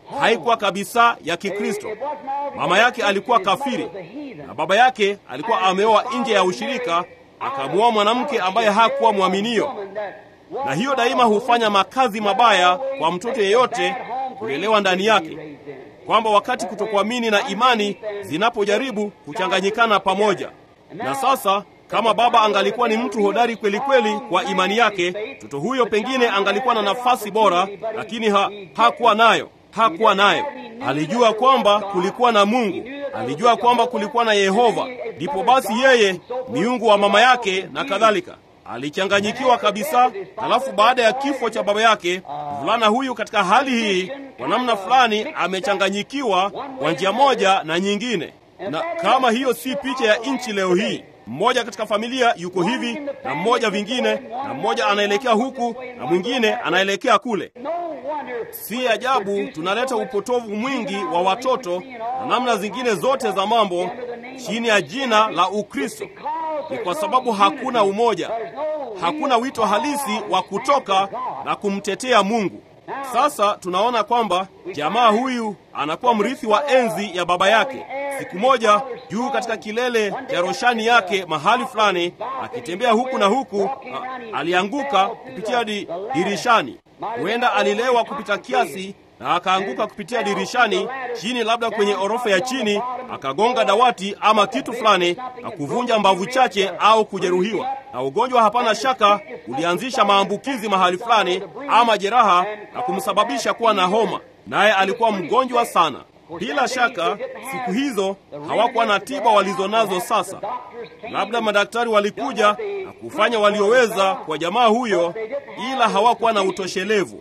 B: haikuwa kabisa ya Kikristo. Mama yake alikuwa kafiri na baba yake alikuwa ameoa nje ya ushirika, akamwoa mwanamke ambaye hakuwa mwaminio, na hiyo daima hufanya makazi mabaya kwa mtoto yeyote kulelewa ndani yake, kwamba wakati kutokuamini na imani zinapojaribu kuchanganyikana pamoja. Na sasa kama baba angalikuwa ni mtu hodari kweli kweli kwa imani yake, mtoto huyo pengine angalikuwa na nafasi bora, lakini ha, hakuwa nayo hakuwa nayo. Alijua kwamba kulikuwa na Mungu, alijua kwamba kulikuwa na Yehova. Ndipo basi yeye miungu wa mama yake na kadhalika alichanganyikiwa kabisa. Halafu baada ya kifo cha baba yake, mvulana huyu katika hali hii, kwa namna fulani amechanganyikiwa kwa njia moja na nyingine. Na kama hiyo si picha ya nchi leo hii, mmoja katika familia yuko hivi na mmoja vingine, na mmoja anaelekea huku na mwingine anaelekea kule. Si ajabu tunaleta upotovu mwingi wa watoto na namna zingine zote za mambo chini ya jina la Ukristo. Ni kwa sababu hakuna umoja, hakuna wito halisi wa kutoka na kumtetea Mungu. Sasa tunaona kwamba jamaa huyu anakuwa mrithi wa enzi ya baba yake. Siku moja juu katika kilele cha roshani yake mahali fulani, akitembea huku na huku, a, alianguka kupitia di, dirishani. Huenda alilewa kupita kiasi na akaanguka kupitia dirishani chini, labda kwenye orofa ya chini, akagonga dawati ama kitu fulani na kuvunja mbavu chache au kujeruhiwa. Na ugonjwa hapana shaka ulianzisha maambukizi mahali fulani ama jeraha na kumsababisha kuwa na homa, naye alikuwa mgonjwa sana. Bila shaka siku hizo hawakuwa na tiba walizonazo sasa. Labda madaktari walikuja na kufanya walioweza kwa jamaa huyo, ila hawakuwa na utoshelevu.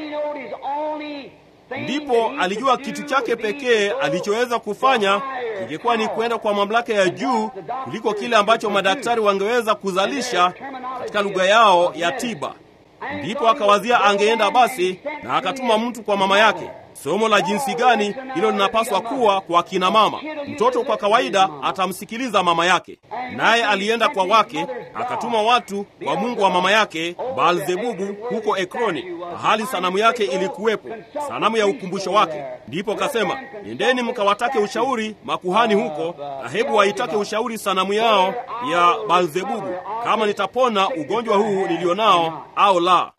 B: Ndipo alijua kitu chake pekee alichoweza kufanya ingekuwa ni kwenda kwa mamlaka ya juu kuliko kile ambacho madaktari wangeweza kuzalisha katika lugha yao ya tiba. Ndipo akawazia angeenda basi, na akatuma mtu kwa mama yake. Somo la jinsi gani hilo linapaswa kuwa kwa kina mama. Mtoto kwa kawaida atamsikiliza mama yake, naye alienda kwa wake, akatuma watu kwa mungu wa mama yake Baalzebubu huko Ekroni, mahali sanamu yake ilikuwepo, sanamu ya ukumbusho wake. Ndipo kasema, nendeni mkawatake ushauri makuhani huko, na hebu waitake ushauri sanamu yao ya Baalzebubu, kama nitapona ugonjwa huu nilionao au la.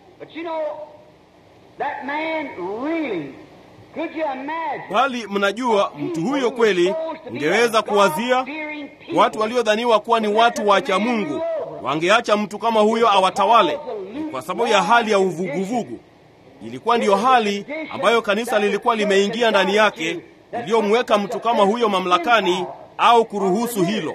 B: Bali mnajua mtu huyo kweli, ungeweza kuwazia watu waliodhaniwa kuwa ni watu wacha Mungu wangeacha mtu kama huyo awatawale kwa sababu ya hali ya uvuguvugu. Ilikuwa ndiyo hali ambayo kanisa lilikuwa limeingia ndani yake, iliyomweka mtu kama huyo mamlakani au kuruhusu hilo.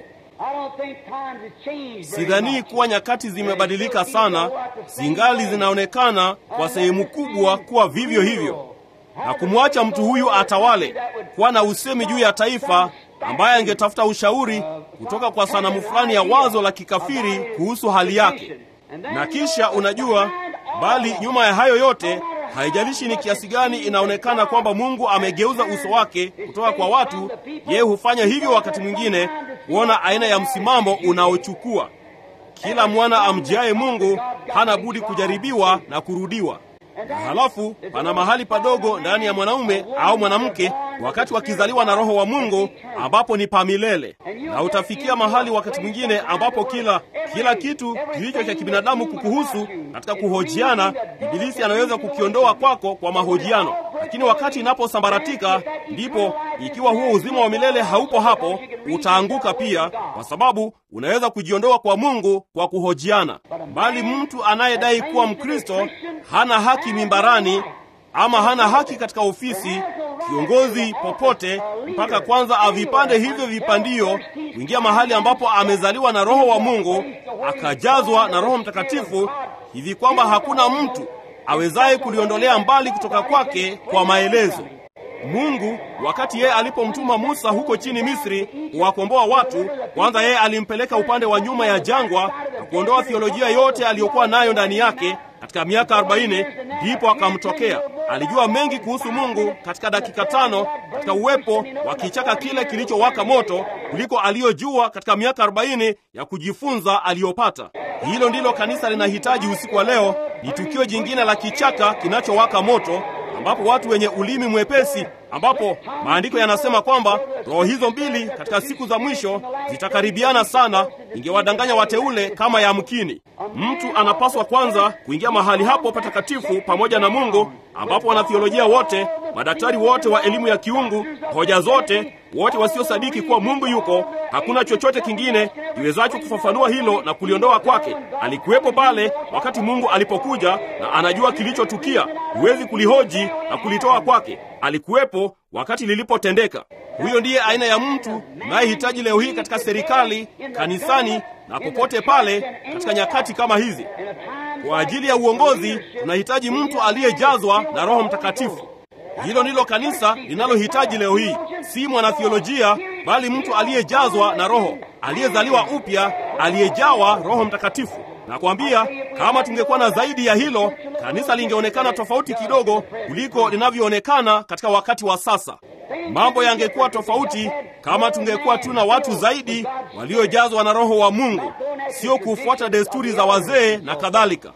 B: Sidhanii kuwa nyakati zimebadilika sana, zingali zinaonekana kwa sehemu kubwa kuwa vivyo hivyo na kumwacha mtu huyu atawale, kuwa na usemi juu ya taifa, ambaye angetafuta ushauri kutoka kwa sanamu fulani ya wazo la kikafiri kuhusu hali yake. Na kisha unajua, bali nyuma ya hayo yote, haijalishi ni kiasi gani inaonekana kwamba Mungu amegeuza uso wake kutoka kwa watu, yeye hufanya hivyo wakati mwingine kuona aina ya msimamo unaochukua. Kila mwana amjiaye Mungu hana budi kujaribiwa na kurudiwa na halafu pana mahali padogo ndani ya mwanaume au mwanamke wakati wakizaliwa na Roho wa Mungu ambapo ni pa milele, na utafikia mahali wakati mwingine ambapo kila kila kitu kilicho cha kibinadamu kukuhusu katika kuhojiana, Ibilisi anaweza kukiondoa kwako kwa mahojiano, lakini wakati inaposambaratika, ndipo ikiwa huo uzima wa milele haupo hapo, utaanguka pia, kwa sababu unaweza kujiondoa kwa Mungu kwa kuhojiana. Bali mtu anayedai kuwa Mkristo hana haki mimbarani ama hana haki katika ofisi, kiongozi popote, mpaka kwanza avipande hivyo vipandio kuingia mahali ambapo amezaliwa na Roho wa Mungu, akajazwa na Roho Mtakatifu hivi kwamba hakuna mtu awezaye kuliondolea mbali kutoka kwake kwa maelezo. Mungu wakati yeye alipomtuma Musa huko chini Misri kuwakomboa watu, kwanza yeye alimpeleka upande wa nyuma ya jangwa na kuondoa theolojia yote aliyokuwa nayo ndani yake katika miaka arobaini. Ndipo akamtokea. Alijua mengi kuhusu Mungu katika dakika tano katika uwepo wa kichaka kile kilichowaka moto kuliko aliyojua katika miaka arobaini ya kujifunza aliyopata. Hilo ndilo kanisa linahitaji usiku wa leo, ni tukio jingine la kichaka kinachowaka moto ambapo watu wenye ulimi mwepesi, ambapo maandiko yanasema kwamba roho hizo mbili katika siku za mwisho zitakaribiana sana, ingewadanganya wateule kama yamkini. Mtu anapaswa kwanza kuingia mahali hapo patakatifu pamoja na Mungu, ambapo wanathiolojia wote, madaktari wote wa elimu ya kiungu, hoja zote, wote wasiosadiki kuwa Mungu yuko, hakuna chochote kingine kiwezacho kufafanua hilo na kuliondoa kwake. Alikuwepo pale wakati Mungu alipokuja, na anajua kilichotukia. Huwezi kulihoji na kulitoa kwake. Alikuwepo wakati lilipotendeka. Huyo ndiye aina ya mtu unayehitaji leo hii katika serikali, kanisani na popote pale katika nyakati kama hizi. Kwa ajili ya uongozi tunahitaji mtu aliyejazwa na Roho Mtakatifu. Hilo ndilo kanisa linalohitaji leo hii, si mwanathiolojia, bali mtu aliyejazwa na Roho, aliyezaliwa upya, aliyejawa Roho Mtakatifu. Nakwambia, kama tungekuwa na zaidi ya hilo, kanisa lingeonekana tofauti kidogo kuliko linavyoonekana katika wakati wa sasa. Mambo yangekuwa tofauti kama tungekuwa tuna watu zaidi waliojazwa na Roho wa Mungu, sio kufuata desturi za wazee na kadhalika.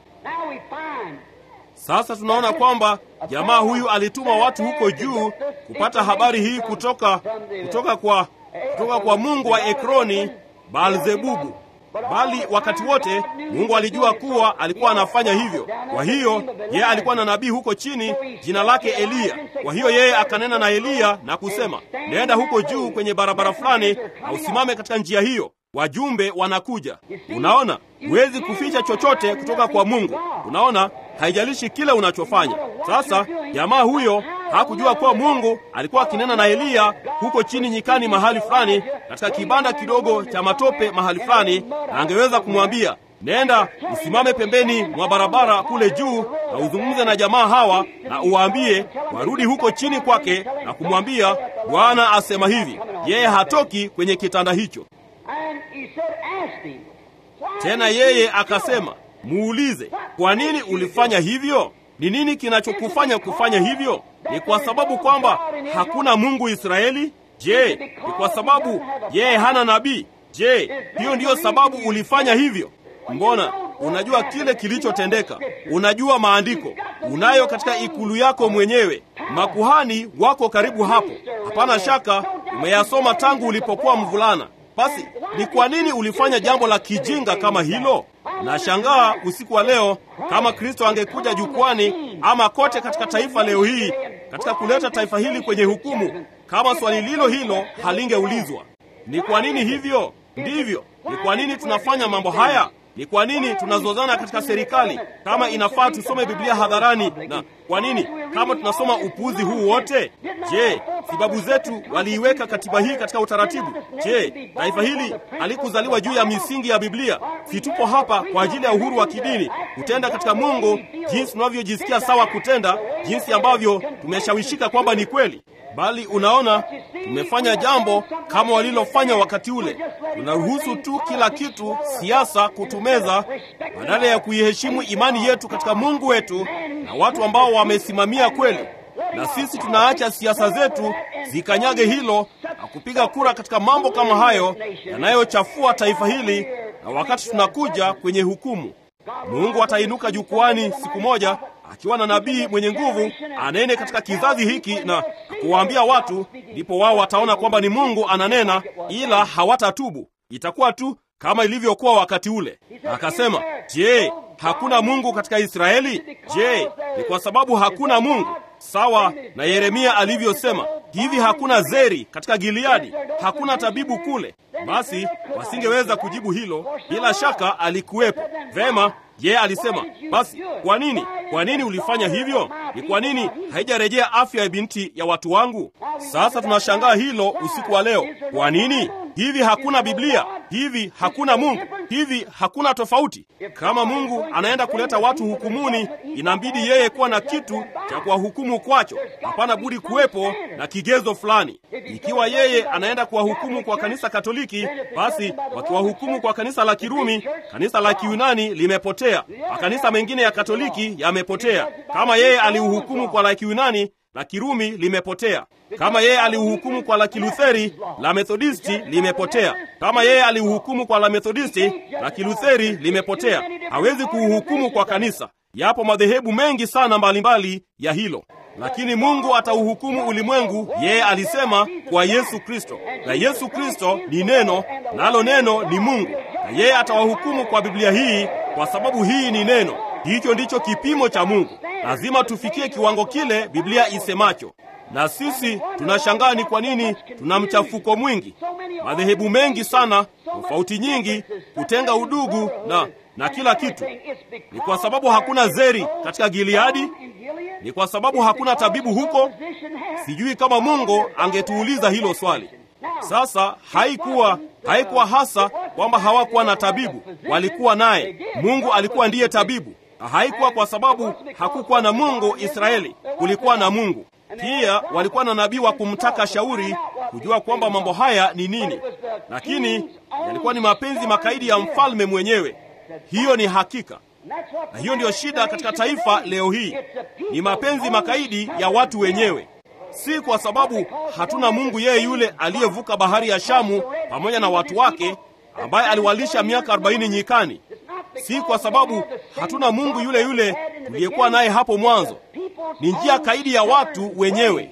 B: Sasa tunaona kwamba jamaa huyu alituma watu huko juu kupata habari hii kutoka, kutoka, kwa, kutoka kwa mungu wa Ekroni, Baalzebubu. Bali wakati wote Mungu alijua kuwa alikuwa anafanya hivyo. Kwa hiyo yeye alikuwa na nabii huko chini, jina lake Eliya. Kwa hiyo yeye akanena na Eliya na kusema, nenda huko juu kwenye barabara fulani na usimame katika njia hiyo, wajumbe wanakuja. Unaona, huwezi kuficha chochote kutoka kwa Mungu. Unaona, haijalishi kile unachofanya. Sasa jamaa huyo hakujua kuwa Mungu alikuwa akinena na Eliya huko chini nyikani mahali fulani, katika kibanda kidogo cha matope mahali fulani, na angeweza kumwambia nenda usimame pembeni mwa barabara kule juu na uzungumze na jamaa hawa na uwaambie warudi huko chini kwake na kumwambia Bwana asema hivi. Yeye hatoki kwenye kitanda hicho. Tena yeye akasema, muulize, kwa nini ulifanya hivyo? Ni nini kinachokufanya kufanya hivyo? Ni kwa sababu kwamba hakuna Mungu Israeli? Je, ni kwa sababu yeye hana nabii? Je, hiyo ndiyo sababu ulifanya hivyo? Mbona unajua kile kilichotendeka, unajua maandiko, unayo katika ikulu yako mwenyewe, makuhani wako karibu hapo, hapana shaka umeyasoma tangu ulipokuwa mvulana. Basi ni kwa nini ulifanya jambo la kijinga kama hilo? Nashangaa usiku wa leo kama Kristo angekuja jukwani ama kote katika taifa leo hii katika kuleta taifa hili kwenye hukumu, kama swali lilo hilo halingeulizwa. Ni kwa nini hivyo? Ndivyo. Ni kwa nini tunafanya mambo haya? Ni kwa nini tunazozana katika serikali kama inafaa tusome Biblia hadharani? Na kwa nini kama tunasoma upuuzi huu wote? Je, si babu zetu waliiweka katiba hii katika utaratibu? Je, taifa hili halikuzaliwa juu ya misingi ya Biblia? Si tupo hapa kwa ajili ya uhuru wa kidini, kutenda katika Mungu jinsi tunavyojisikia sawa kutenda, jinsi ambavyo tumeshawishika kwamba ni kweli bali unaona, tumefanya jambo kama walilofanya wakati ule. Tunaruhusu tu kila kitu, siasa, kutumeza badala ya kuiheshimu imani yetu katika Mungu wetu na watu ambao wamesimamia kweli. Na sisi tunaacha siasa zetu zikanyage hilo na kupiga kura katika mambo kama hayo yanayochafua taifa hili, na wakati tunakuja kwenye hukumu, Mungu atainuka jukwani siku moja akiwa na nabii mwenye nguvu anene katika kizazi hiki na kuwaambia watu, ndipo wao wataona kwamba ni Mungu ananena, ila hawatatubu. Itakuwa tu kama ilivyokuwa wakati ule. Akasema, je, hakuna Mungu katika Israeli? Je, ni kwa sababu hakuna Mungu sawa na Yeremia alivyosema hivi, hakuna zeri katika Gileadi, hakuna tabibu kule? Basi wasingeweza kujibu hilo. Bila shaka alikuwepo. Vema, yeye alisema, basi kwa nini, kwa nini ulifanya hivyo? Ni kwa nini haijarejea afya ya binti ya watu wangu? Sasa tunashangaa hilo usiku wa leo. Kwa nini hivi? Hakuna Biblia hivi, hakuna Mungu hivi, hakuna tofauti. Kama Mungu anaenda kuleta watu hukumuni, inabidi yeye kuwa na kitu cha kuwahukumu kwacho. Hapana budi kuwepo na kigezo fulani. Ikiwa yeye anaenda kuwahukumu kwa kanisa Katoliki, basi wakiwahukumu kwa kanisa la Kirumi, kanisa la Kiyunani limepotea, makanisa mengine ya Katoliki yamepotea. Kama yeye aliuhukumu kwa la Kiyunani, la Kirumi limepotea. Kama yeye aliuhukumu kwa la Kilutheri, la Methodisti limepotea. Kama yeye aliuhukumu kwa la Methodisti, la Kilutheri limepotea. Hawezi kuuhukumu kwa kanisa. Yapo madhehebu mengi sana mbalimbali mbali ya hilo. lakini Mungu atauhukumu ulimwengu, yeye alisema kwa Yesu Kristo, na Yesu Kristo ni neno, nalo neno ni Mungu, na yeye atawahukumu kwa Biblia hii, kwa sababu hii ni neno. Hicho ndicho kipimo cha Mungu. Lazima tufikie kiwango kile Biblia isemacho. Na sisi tunashangaa ni kwa nini tuna mchafuko mwingi, madhehebu mengi sana, tofauti nyingi, kutenga udugu na na kila kitu. Ni kwa sababu hakuna zeri katika Gileadi? Ni kwa sababu hakuna tabibu huko? Sijui kama Mungu angetuuliza hilo swali. Sasa haikuwa haikuwa hasa kwamba hawakuwa na tabibu, walikuwa naye. Mungu alikuwa ndiye tabibu. Haikuwa kwa sababu hakukuwa na Mungu Israeli, kulikuwa na Mungu pia. Walikuwa na nabii wa kumtaka shauri, kujua kwamba mambo haya ni nini, lakini yalikuwa ni mapenzi makaidi ya mfalme mwenyewe. Hiyo ni hakika, na hiyo ndiyo shida katika taifa leo hii, ni mapenzi makaidi ya watu wenyewe. Si kwa sababu hatuna Mungu yeye yule aliyevuka bahari ya Shamu pamoja na watu wake, ambaye aliwalisha miaka arobaini nyikani. Si kwa sababu hatuna Mungu yule yule tuliyekuwa naye hapo mwanzo. Ni njia kaidi ya watu wenyewe.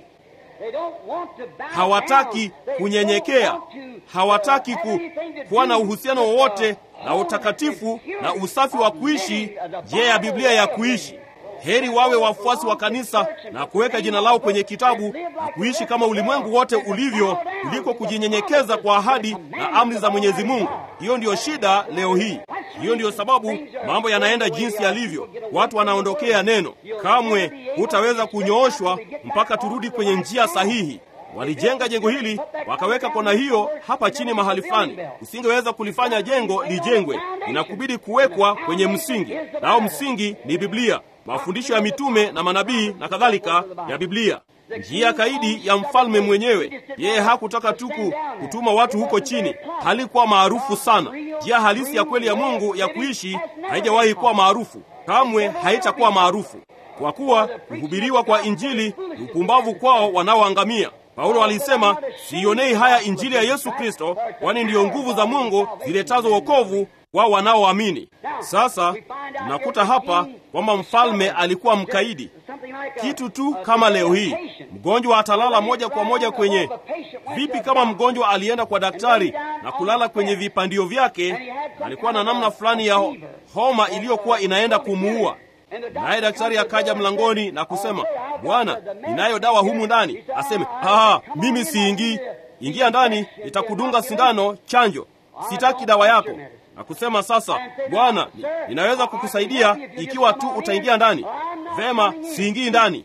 B: Hawataki kunyenyekea, hawataki ku, kuwa na uhusiano wowote na utakatifu na usafi wa kuishi njia ya Biblia ya kuishi. Heri wawe wafuasi wa kanisa na kuweka jina lao kwenye kitabu na kuishi kama ulimwengu wote ulivyo, kuliko kujinyenyekeza kwa ahadi na amri za Mwenyezi Mungu. Hiyo ndiyo shida leo hii. Hiyo ndiyo sababu mambo yanaenda jinsi yalivyo. Watu wanaondokea neno. Kamwe hutaweza kunyooshwa mpaka turudi kwenye njia sahihi. Walijenga jengo hili wakaweka kona hiyo hapa chini mahali fulani. Usingeweza kulifanya jengo lijengwe, inakubidi kuwekwa kwenye msingi, nao msingi ni Biblia, mafundisho ya mitume na manabii na kadhalika ya Biblia. Njia kaidi ya mfalme mwenyewe. Yeye hakutaka tu kutuma watu huko chini, halikuwa maarufu sana. Njia halisi ya kweli ya Mungu ya kuishi haijawahi kuwa maarufu, kamwe haitakuwa maarufu, kwa kuwa kuhubiriwa kwa Injili ni upumbavu kwao wanaoangamia. Paulo alisema, siionei haya Injili ya Yesu Kristo, kwani ndiyo nguvu za Mungu ziletazo wokovu wao wanaoamini. Sasa tunakuta hapa kwamba mfalme alikuwa mkaidi, kitu tu kama leo hii. Mgonjwa atalala moja kwa moja kwenye vipi? Kama mgonjwa alienda kwa daktari na kulala kwenye vipandio vyake, alikuwa na namna fulani ya homa iliyokuwa inaenda kumuua naye daktari akaja mlangoni na kusema, Bwana, ninayo dawa humu ndani. Aseme, ah, mimi siingii. Ingia ndani, nitakudunga sindano chanjo, sitaki dawa yako. Na kusema sasa, Bwana, ninaweza kukusaidia ikiwa tu utaingia ndani. Vema, siingii ndani.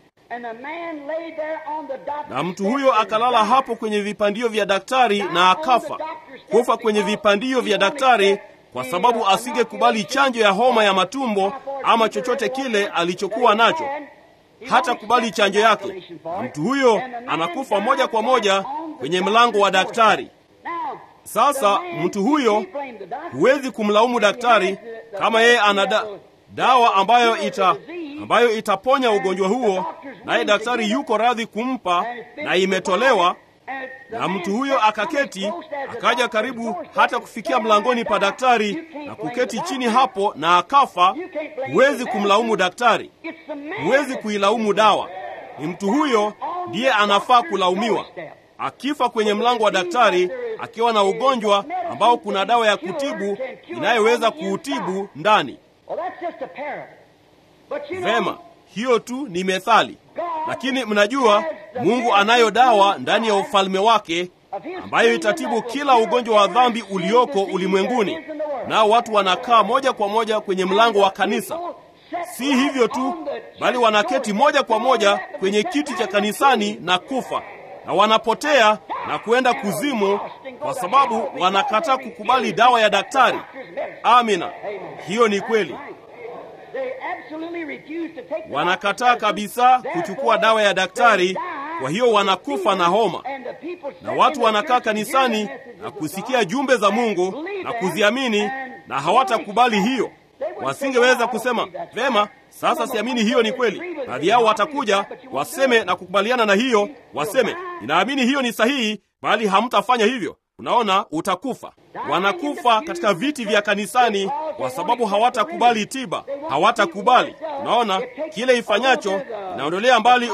B: Na mtu huyo akalala hapo kwenye vipandio vya daktari na akafa, kufa kwenye vipandio vya daktari kwa sababu asingekubali chanjo ya homa ya matumbo ama chochote kile alichokuwa nacho, hata kubali chanjo yake, na mtu huyo anakufa moja kwa moja kwenye mlango wa daktari. Sasa mtu huyo huwezi kumlaumu daktari kama yeye ana da, dawa ambayo ita ambayo itaponya ugonjwa huo, naye daktari yuko radhi kumpa na imetolewa na mtu huyo akaketi, akaja karibu hata kufikia mlangoni pa daktari na kuketi chini hapo na akafa. Huwezi kumlaumu daktari, huwezi kuilaumu dawa. Ni mtu huyo ndiye anafaa kulaumiwa. Akifa kwenye mlango wa daktari akiwa na ugonjwa ambao kuna dawa ya kutibu inayoweza kuutibu ndani. Vema, hiyo tu ni methali. Lakini mnajua Mungu anayo dawa ndani ya ufalme wake ambayo itatibu kila ugonjwa wa dhambi ulioko ulimwenguni, nao watu wanakaa moja kwa moja kwenye mlango wa kanisa. Si hivyo tu, bali wanaketi moja kwa moja kwenye kiti cha kanisani na kufa, na wanapotea na kuenda kuzimu kwa sababu wanakataa kukubali dawa ya daktari. Amina, hiyo ni kweli. Wanakataa kabisa kuchukua dawa ya daktari, kwa hiyo wanakufa na homa, na watu wanakaa kanisani na kusikia jumbe za Mungu na kuziamini, na hawatakubali hiyo. Wasingeweza kusema vema, sasa siamini hiyo ni kweli. Baadhi yao watakuja waseme na kukubaliana na hiyo, waseme ninaamini hiyo ni sahihi, bali hamtafanya hivyo. Unaona, utakufa. Wanakufa katika viti vya kanisani kwa sababu hawatakubali tiba, hawatakubali. Unaona, kile ifanyacho inaondolea mbali u,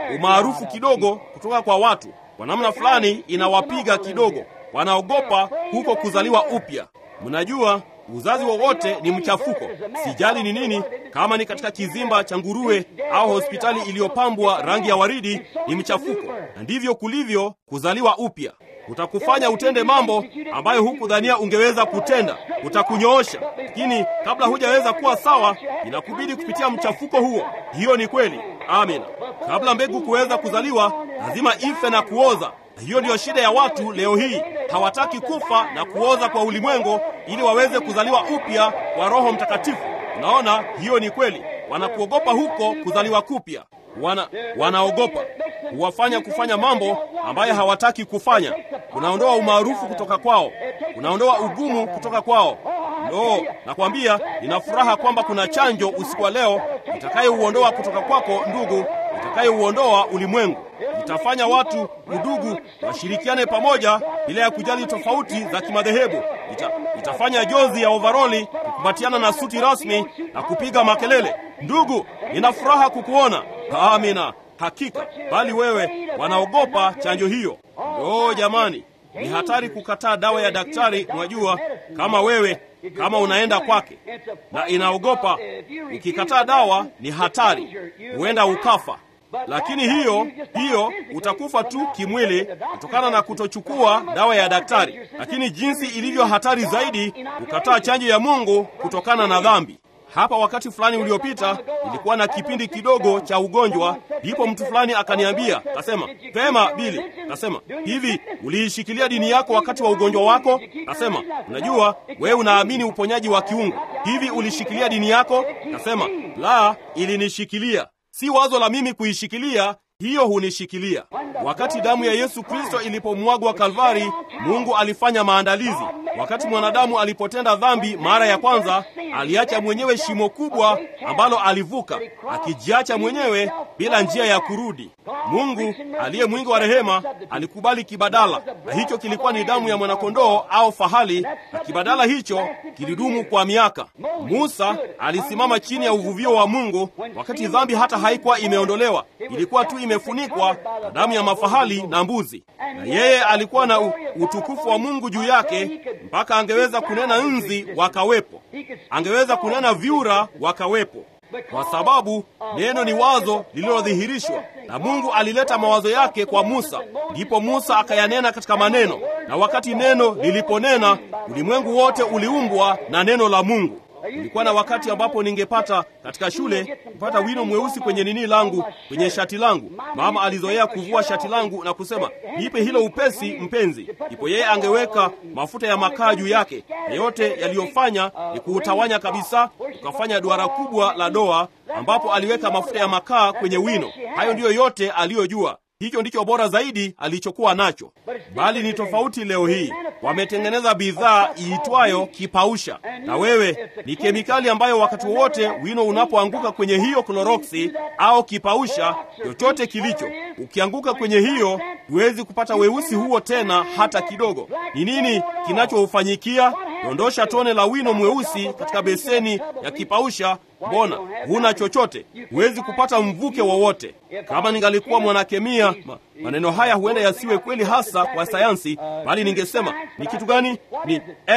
B: umaarufu kidogo kutoka kwa watu. Kwa namna fulani inawapiga kidogo, wanaogopa huko kuzaliwa upya. Mnajua uzazi wowote ni mchafuko, sijali ni nini, kama ni katika kizimba cha nguruwe au hospitali iliyopambwa rangi ya waridi, ni mchafuko. Na ndivyo kulivyo kuzaliwa upya. Utakufanya utende mambo ambayo hukudhania ungeweza kutenda, utakunyoosha. Lakini kabla hujaweza kuwa sawa, inakubidi kupitia mchafuko huo. Hiyo ni kweli, amina. Kabla mbegu kuweza kuzaliwa, lazima ife na kuoza. Hiyo ndiyo shida ya watu leo hii. Hawataki kufa na kuoza kwa ulimwengu ili waweze kuzaliwa upya kwa Roho Mtakatifu. Unaona, hiyo ni kweli. Wanakuogopa huko kuzaliwa kupya, wana wanaogopa huwafanya kufanya mambo ambayo hawataki kufanya. Unaondoa umaarufu kutoka kwao, unaondoa ugumu kutoka kwao. No, nakwambia nina furaha kwamba kuna chanjo usiku wa leo itakayouondoa kutoka kwako, ndugu, itakayouondoa ulimwengu itafanya watu udugu washirikiane pamoja bila ya kujali tofauti za kimadhehebu. Ita, itafanya jozi ya ovaroli kukumbatiana na suti rasmi na kupiga makelele. Ndugu, nina furaha kukuona. Amina, hakika. Bali wewe, wanaogopa chanjo hiyo. O jamani, ni hatari kukataa dawa ya daktari. Mwajua, kama wewe kama unaenda kwake na inaogopa, ukikataa dawa ni hatari, huenda ukafa lakini hiyo hiyo utakufa tu kimwili kutokana na kutochukua dawa ya daktari. Lakini jinsi ilivyo hatari zaidi kukataa chanjo ya Mungu kutokana na dhambi. Hapa wakati fulani uliopita ilikuwa na kipindi kidogo cha ugonjwa, ndipo mtu fulani akaniambia, kasema, pema Bili, kasema hivi, uliishikilia dini yako wakati wa ugonjwa wako? Kasema, unajua wewe unaamini uponyaji wa kiungu, hivi ulishikilia dini yako? Kasema, la, ilinishikilia si wazo la mimi kuishikilia, hiyo hunishikilia. Wakati damu ya Yesu Kristo ilipomwagwa Kalvari, Mungu alifanya maandalizi. Wakati mwanadamu alipotenda dhambi mara ya kwanza, aliacha mwenyewe shimo kubwa ambalo alivuka, akijiacha mwenyewe bila njia ya kurudi. Mungu aliye mwingi wa rehema alikubali kibadala, na hicho kilikuwa ni damu ya mwanakondoo au fahali, na kibadala hicho kilidumu kwa miaka. Musa alisimama chini ya uvuvio wa Mungu wakati dhambi hata haikuwa imeondolewa, ilikuwa tu imefunikwa na damu ya mafahali na mbuzi, na yeye alikuwa na utukufu wa Mungu juu yake, mpaka angeweza kunena nzi wakawepo, angeweza kunena vyura wakawepo kwa sababu neno ni wazo lililodhihirishwa na Mungu. Alileta mawazo yake kwa Musa, ndipo Musa akayanena katika maneno, na wakati neno liliponena, ulimwengu wote uliumbwa na neno la Mungu. Ulikuwa na wakati ambapo ningepata katika shule kupata wino mweusi kwenye nini langu, kwenye shati langu. Mama alizoea kuvua shati langu na kusema, nipe hilo upesi mpenzi. Ndipo yeye angeweka mafuta ya makaa juu yake, na yote yaliyofanya ni kuutawanya kabisa, ukafanya duara kubwa la doa, ambapo aliweka mafuta ya makaa kwenye wino. Hayo ndiyo yote aliyojua. Hicho ndicho bora zaidi alichokuwa nacho, bali ni tofauti leo hii. Wametengeneza bidhaa iitwayo kipausha, na wewe ni kemikali ambayo wakati wowote wino unapoanguka kwenye hiyo kloroksi au kipausha chochote kilicho, ukianguka kwenye hiyo, huwezi kupata weusi huo tena hata kidogo. Ni nini kinachoufanyikia? Dondosha tone la wino mweusi katika beseni ya kipausha Mbona huna chochote? Huwezi kupata mvuke wowote. Kama ningalikuwa mwanakemia, ma, maneno haya huenda yasiwe kweli hasa kwa sayansi, bali ningesema ni kitu gani? Ni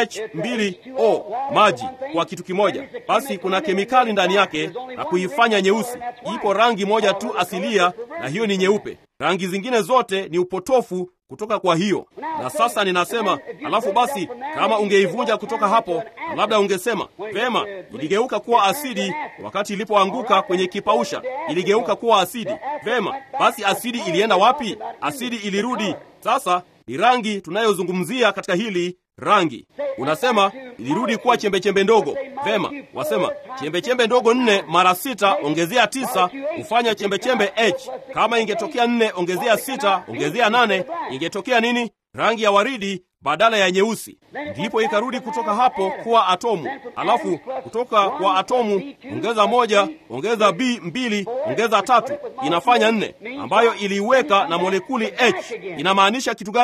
B: H2O, maji kwa kitu kimoja. Basi kuna kemikali ndani yake na kuifanya nyeusi. Ipo rangi moja tu asilia, na hiyo ni nyeupe. Rangi zingine zote ni upotofu kutoka kwa hiyo. Na sasa ninasema, alafu basi, kama ungeivunja kutoka hapo, labda ungesema vema, iligeuka kuwa asidi wakati ilipoanguka kwenye kipausha, iligeuka kuwa asidi. Vema, basi asidi ilienda wapi? Asidi ilirudi. Sasa ni rangi tunayozungumzia katika hili rangi. Unasema ilirudi kuwa chembechembe ndogo. Vema, wasema chembechembe ndogo nne mara sita ongezea tisa hufanya chembechembe H. Kama ingetokea nne ongezea sita ongezea nane ingetokea nini? Rangi ya waridi badala ya nyeusi. Ndipo ikarudi kutoka hapo kuwa atomu. Alafu kutoka kwa atomu ongeza moja, ongeza B mbili, ongeza tatu, inafanya nne, ambayo iliiweka na molekuli H. Inamaanisha kitu gani?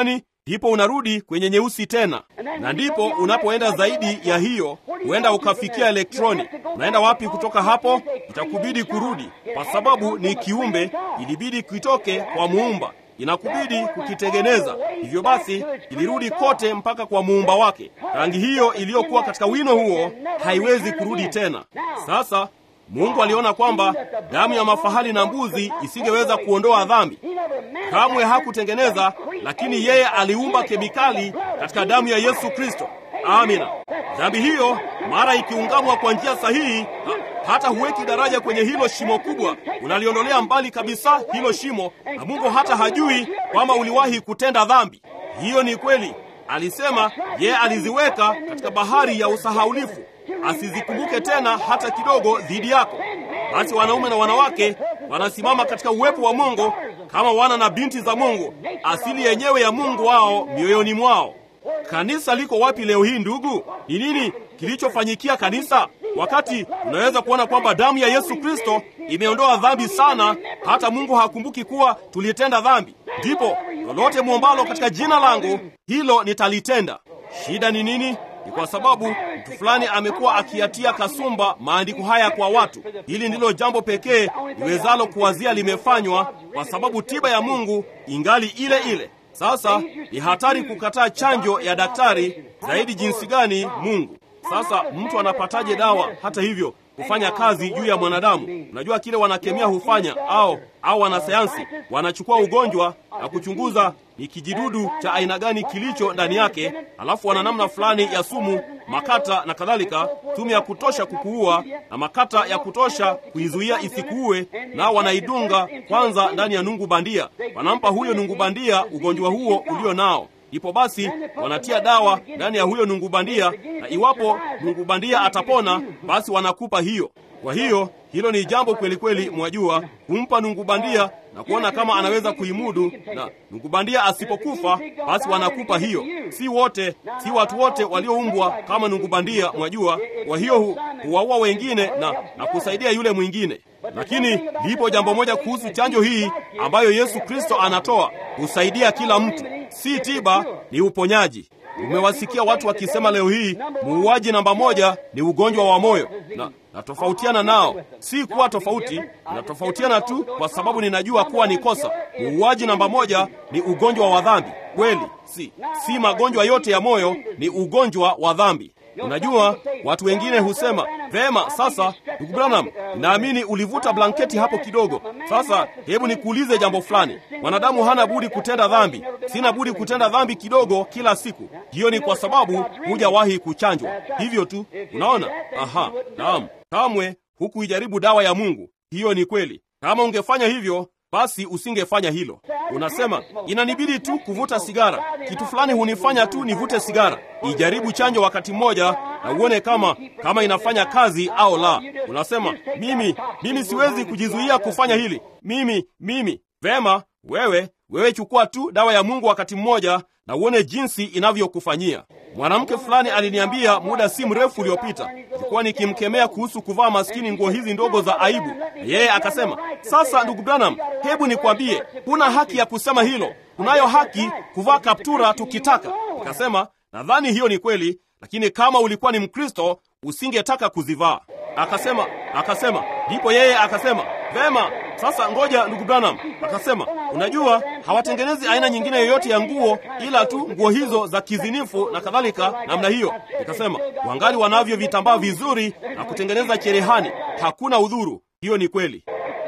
B: ndipo unarudi kwenye nyeusi tena, na ndipo unapoenda zaidi ya hiyo, huenda ukafikia elektroni. Unaenda wapi kutoka hapo? Itakubidi kurudi, kwa sababu ni kiumbe, ilibidi kitoke kwa muumba inakubidi kukitengeneza. Hivyo basi, ilirudi kote mpaka kwa muumba wake. Rangi hiyo iliyokuwa katika wino huo haiwezi kurudi tena. Sasa Mungu aliona kwamba damu ya mafahali na mbuzi isingeweza kuondoa dhambi. Kamwe hakutengeneza, lakini yeye aliumba kemikali katika damu ya Yesu Kristo. Amina. Dhambi hiyo mara ikiungamwa kwa njia sahihi, ha, hata huweki daraja kwenye hilo shimo kubwa, unaliondolea mbali kabisa hilo shimo, na Mungu hata hajui kwamba uliwahi kutenda dhambi. Hiyo ni kweli. Alisema yeye aliziweka katika bahari ya usahaulifu, asizikumbuke tena hata kidogo dhidi yako. Basi wanaume na wanawake wanasimama katika uwepo wa Mungu kama wana na binti za Mungu, asili yenyewe ya Mungu wao mioyoni mwao. Kanisa liko wapi leo hii ndugu? Ni nini kilichofanyikia kanisa? Wakati unaweza kuona kwamba damu ya Yesu Kristo imeondoa dhambi sana, hata Mungu hakumbuki kuwa tulitenda dhambi. Ndipo lolote mwombalo katika jina langu, hilo nitalitenda. Shida ni nini? Ni kwa sababu mtu fulani amekuwa akiyatia kasumba maandiko haya kwa watu. Hili ndilo jambo pekee liwezalo kuwazia limefanywa, kwa sababu tiba ya Mungu ingali ile ile. Sasa ni hatari kukataa chanjo ya daktari zaidi jinsi gani Mungu. Sasa mtu anapataje dawa hata hivyo kufanya kazi juu ya mwanadamu? Unajua kile wanakemia hufanya, au au wanasayansi wanachukua ugonjwa na kuchunguza ni kijidudu cha aina gani kilicho ndani yake, alafu wana namna fulani ya sumu, makata na kadhalika, sumu ya kutosha kukuua na makata ya kutosha kuizuia isikuue, nao wanaidunga kwanza ndani ya nungu bandia, wanampa huyo nungu bandia ugonjwa huo ulio nao Ndipo basi wanatia dawa ndani ya huyo nungu bandia, na iwapo nungu bandia atapona, basi wanakupa hiyo. Kwa hiyo hilo ni jambo kweli kweli, mwajua, kumpa nungu bandia na kuona kama anaweza kuimudu, na nungu bandia asipokufa, basi wanakupa hiyo. Si wote, si watu wote walioumbwa kama nungu bandia, mwajua. Kwa hiyo huwaua wengine na, na kusaidia yule mwingine. Lakini lipo jambo moja kuhusu chanjo hii ambayo Yesu Kristo anatoa, husaidia kila mtu, si tiba, ni uponyaji. Umewasikia watu wakisema leo hii muuaji namba moja ni ugonjwa wa moyo, na natofautiana nao. Si kuwa tofauti, natofautiana tu kwa sababu ninajua kuwa ni kosa. Muuaji namba moja ni ugonjwa wa dhambi. Kweli si si magonjwa yote ya moyo ni ugonjwa wa dhambi. Unajua, watu wengine husema vema, sasa ndugu Branham, naamini ulivuta blanketi hapo kidogo. Sasa hebu nikuulize jambo fulani. Mwanadamu hana budi kutenda dhambi, sina budi kutenda dhambi kidogo kila siku. Hiyo ni kwa sababu hujawahi kuchanjwa, hivyo tu. Unaona? Aha, naam, kamwe hukuijaribu dawa ya Mungu. Hiyo ni kweli. Kama ungefanya hivyo basi usingefanya hilo. Unasema inanibidi tu kuvuta sigara, kitu fulani hunifanya tu nivute sigara. Ijaribu chanjo wakati mmoja na uone kama kama inafanya kazi au la. Unasema mimi mimi siwezi kujizuia kufanya hili, mimi mimi. Vema, wewe wewe chukua tu dawa ya Mungu wakati mmoja na uone jinsi inavyokufanyia. Mwanamke fulani aliniambia muda si mrefu uliopita, nilikuwa nikimkemea kuhusu kuvaa maskini nguo hizi ndogo za aibu, na yeye akasema, sasa ndugu Branham, hebu nikwambie, huna haki ya kusema hilo. Tunayo haki kuvaa kaptura tukitaka. Nikasema, nadhani hiyo ni kweli, lakini kama ulikuwa ni Mkristo usingetaka kuzivaa. Akasema, akasema, ndipo yeye akasema, vema, sasa ngoja ndugu Branham. Akasema, unajua hawatengenezi aina nyingine yoyote ya nguo ila tu nguo hizo za kizinifu na kadhalika namna hiyo. Nikasema, wangali wanavyo vitambaa vizuri na kutengeneza cherehani, hakuna udhuru. Hiyo ni kweli.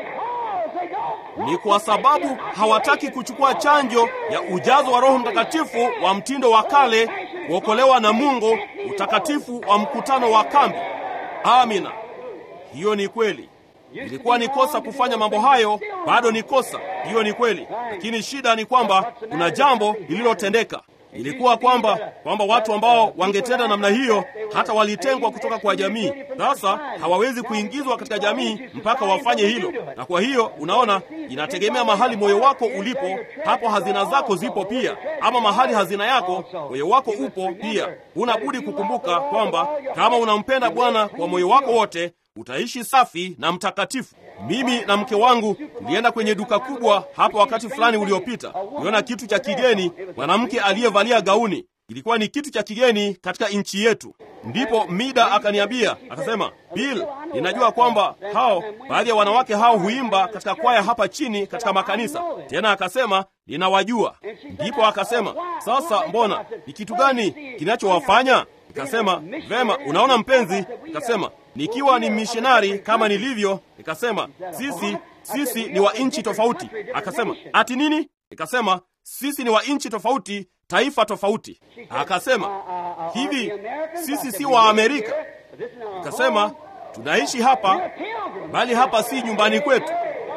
B: Ni kwa sababu hawataki kuchukua chanjo ya ujazo wa Roho Mtakatifu wa mtindo wa kale, kuokolewa na Mungu, utakatifu wa mkutano wa kambi. Amina, hiyo ni kweli. Ilikuwa ni kosa kufanya mambo hayo, bado ni kosa. Hiyo ni kweli, lakini shida ni kwamba kuna jambo lililotendeka. Ilikuwa kwamba kwamba watu ambao wangetenda namna hiyo hata walitengwa kutoka kwa jamii. Sasa hawawezi kuingizwa katika jamii mpaka wafanye hilo, na kwa hiyo unaona, inategemea mahali moyo wako ulipo, hapo hazina zako zipo pia, ama mahali hazina yako moyo wako upo pia. Huna budi kukumbuka kwamba kama unampenda Bwana kwa moyo wako wote utaishi safi na mtakatifu. mimi na mke wangu tulienda kwenye duka kubwa hapo wakati fulani uliopita, tuliona kitu cha kigeni, mwanamke aliyevalia gauni. Ilikuwa ni kitu cha kigeni katika nchi yetu. Ndipo Mida akaniambia akasema, Bill, ninajua kwamba hao baadhi ya wanawake hao huimba katika kwaya hapa chini katika makanisa. Tena akasema ninawajua. Ndipo akasema, sasa mbona ni kitu gani kinachowafanya? Nikasema vema, unaona mpenzi, nikasema nikiwa ni mishonari kama nilivyo, nikasema sisi sisi ni wa nchi tofauti. Akasema ati nini? Nikasema sisi ni wa nchi tofauti, taifa tofauti. Akasema hivi, sisi si wa Amerika? Nikasema tunaishi hapa, bali hapa si nyumbani kwetu.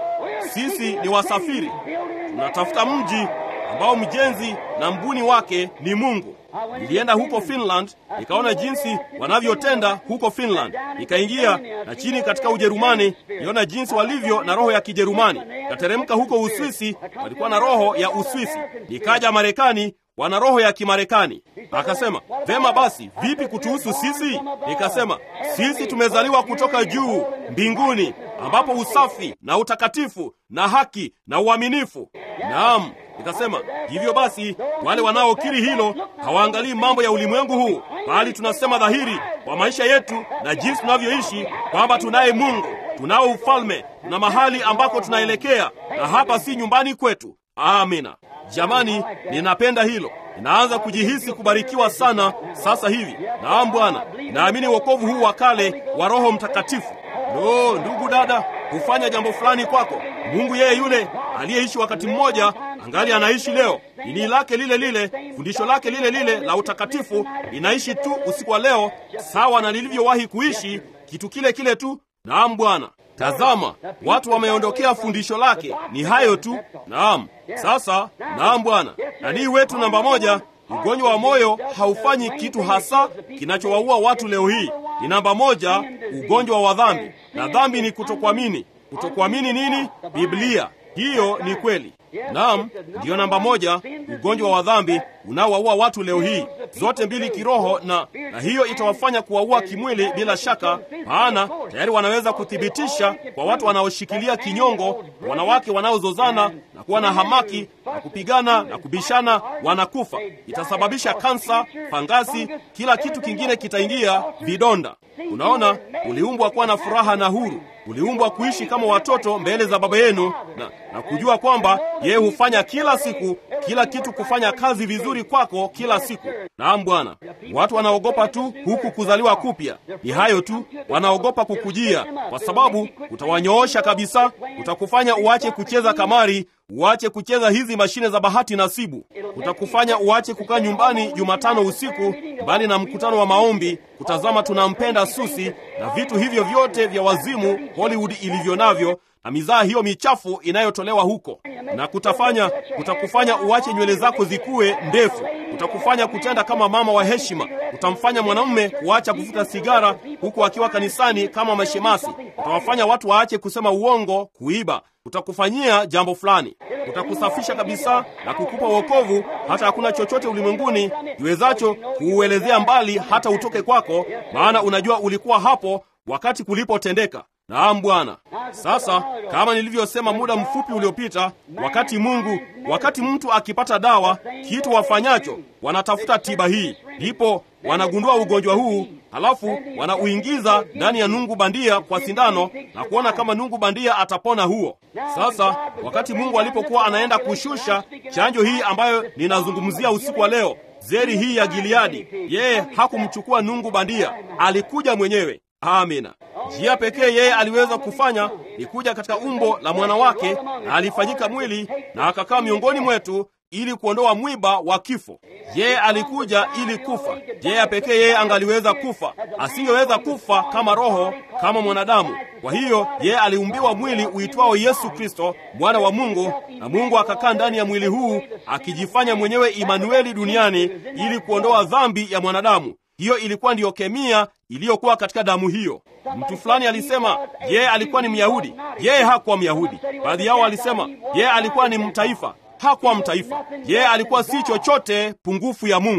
B: Sisi ni wasafiri, tunatafuta mji ambao mjenzi na mbuni wake ni Mungu. Nilienda huko Finland, nikaona jinsi wanavyotenda huko Finland. Nikaingia na chini katika Ujerumani, niona jinsi walivyo na roho ya Kijerumani. Nikateremka huko Uswisi, walikuwa na roho ya Uswisi. Nikaja Marekani, wana roho ya Kimarekani. Akasema, vema basi, vipi kutuhusu sisi? Nikasema, sisi tumezaliwa kutoka juu mbinguni, ambapo usafi na utakatifu na haki na uaminifu. Naam, nikasema hivyo basi, wale wanaokiri hilo hawaangalii mambo ya ulimwengu huu, bali tunasema dhahiri kwa maisha yetu na jinsi tunavyoishi kwamba tunaye Mungu, tunao ufalme, tuna mahali ambako tunaelekea, na hapa si nyumbani kwetu. Amina. Jamani, ninapenda hilo. Ninaanza kujihisi kubarikiwa sana sasa hivi. Naam Bwana, naamini wokovu huu wa kale wa Roho Mtakatifu. Lo, ndugu dada, hufanya jambo fulani kwako. Mungu yeye yule aliyeishi wakati mmoja angali anaishi leo. Dini lake lile lile, fundisho lake lile lile la utakatifu linaishi tu usiku wa leo, sawa na lilivyowahi kuishi, kitu kile kile tu. Naam Bwana. Tazama, watu wameondokea fundisho lake. Ni hayo tu. Naam. Sasa, naam Bwana. Nanii wetu namba moja, ugonjwa wa moyo haufanyi kitu hasa kinachowaua watu leo hii. Ni namba moja, ugonjwa wa dhambi, na dhambi ni kutokuamini. Kutokuamini nini? Biblia. Hiyo ni kweli. Naam, ndiyo namba moja, ugonjwa wa dhambi unaowaua watu leo hii, zote mbili kiroho, na na hiyo itawafanya kuwaua kimwili bila shaka, maana tayari wanaweza kuthibitisha kwa watu wanaoshikilia kinyongo, wanawake wanaozozana na kuwa na hamaki na kupigana na kubishana, wanakufa. Itasababisha kansa, fangasi, kila kitu kingine kitaingia, vidonda. Unaona, uliumbwa kuwa na furaha na huru uliumbwa kuishi kama watoto mbele za baba yenu na, na kujua kwamba yeye hufanya kila siku kila kitu kufanya kazi vizuri kwako kila siku. Naam Bwana. Watu wanaogopa tu huku kuzaliwa kupya, ni hayo tu, wanaogopa kukujia, kwa sababu utawanyoosha kabisa, utakufanya uache kucheza kamari, uache kucheza hizi mashine za bahati nasibu, utakufanya uache kukaa nyumbani Jumatano usiku mbali na mkutano wa maombi, kutazama tunampenda Susi na vitu hivyo vyote vya wazimu Hollywood ilivyo navyo na mizaa hiyo michafu inayotolewa huko, na kutafanya kutakufanya uache nywele zako zikuwe ndefu, utakufanya kutenda kama mama wa heshima, utamfanya mwanamume kuacha kuvuta sigara huku akiwa kanisani kama mashemasi, utawafanya watu waache kusema uongo, kuiba, utakufanyia jambo fulani, utakusafisha kabisa na kukupa wokovu, hata hakuna chochote ulimwenguni kiwezacho kuuelezea mbali hata utoke kwako, maana unajua ulikuwa hapo wakati kulipotendeka. Naam Bwana. Sasa kama nilivyosema muda mfupi uliopita, wakati Mungu, wakati mtu akipata dawa, kitu wafanyacho wanatafuta tiba hii, ndipo wanagundua ugonjwa huu, halafu wanauingiza ndani ya nungu bandia kwa sindano na kuona kama nungu bandia atapona huo. Sasa wakati Mungu alipokuwa anaenda kushusha chanjo hii ambayo ninazungumzia usiku wa leo, zeri hii ya Gileadi, yeye hakumchukua nungu bandia, alikuja mwenyewe. Amina. Njia pekee yeye aliweza kufanya ni kuja katika umbo la mwanawake, na alifanyika mwili na akakaa miongoni mwetu ili kuondoa mwiba wa kifo. Yeye alikuja ili kufa. Njia pekee yeye angaliweza kufa, asingeweza kufa kama roho, kama mwanadamu. Kwa hiyo yeye aliumbiwa mwili uitwao Yesu Kristo, mwana wa Mungu, na Mungu akakaa ndani ya mwili huu akijifanya mwenyewe Imanueli duniani ili kuondoa dhambi ya mwanadamu. Hiyo ilikuwa ndiyo kemia iliyokuwa katika damu hiyo. Mtu fulani alisema yeye alikuwa ni Myahudi. Yeye hakuwa Myahudi. Baadhi yao walisema yeye alikuwa ni mtaifa. Hakuwa mtaifa. Yeye alikuwa si chochote pungufu ya Mungu.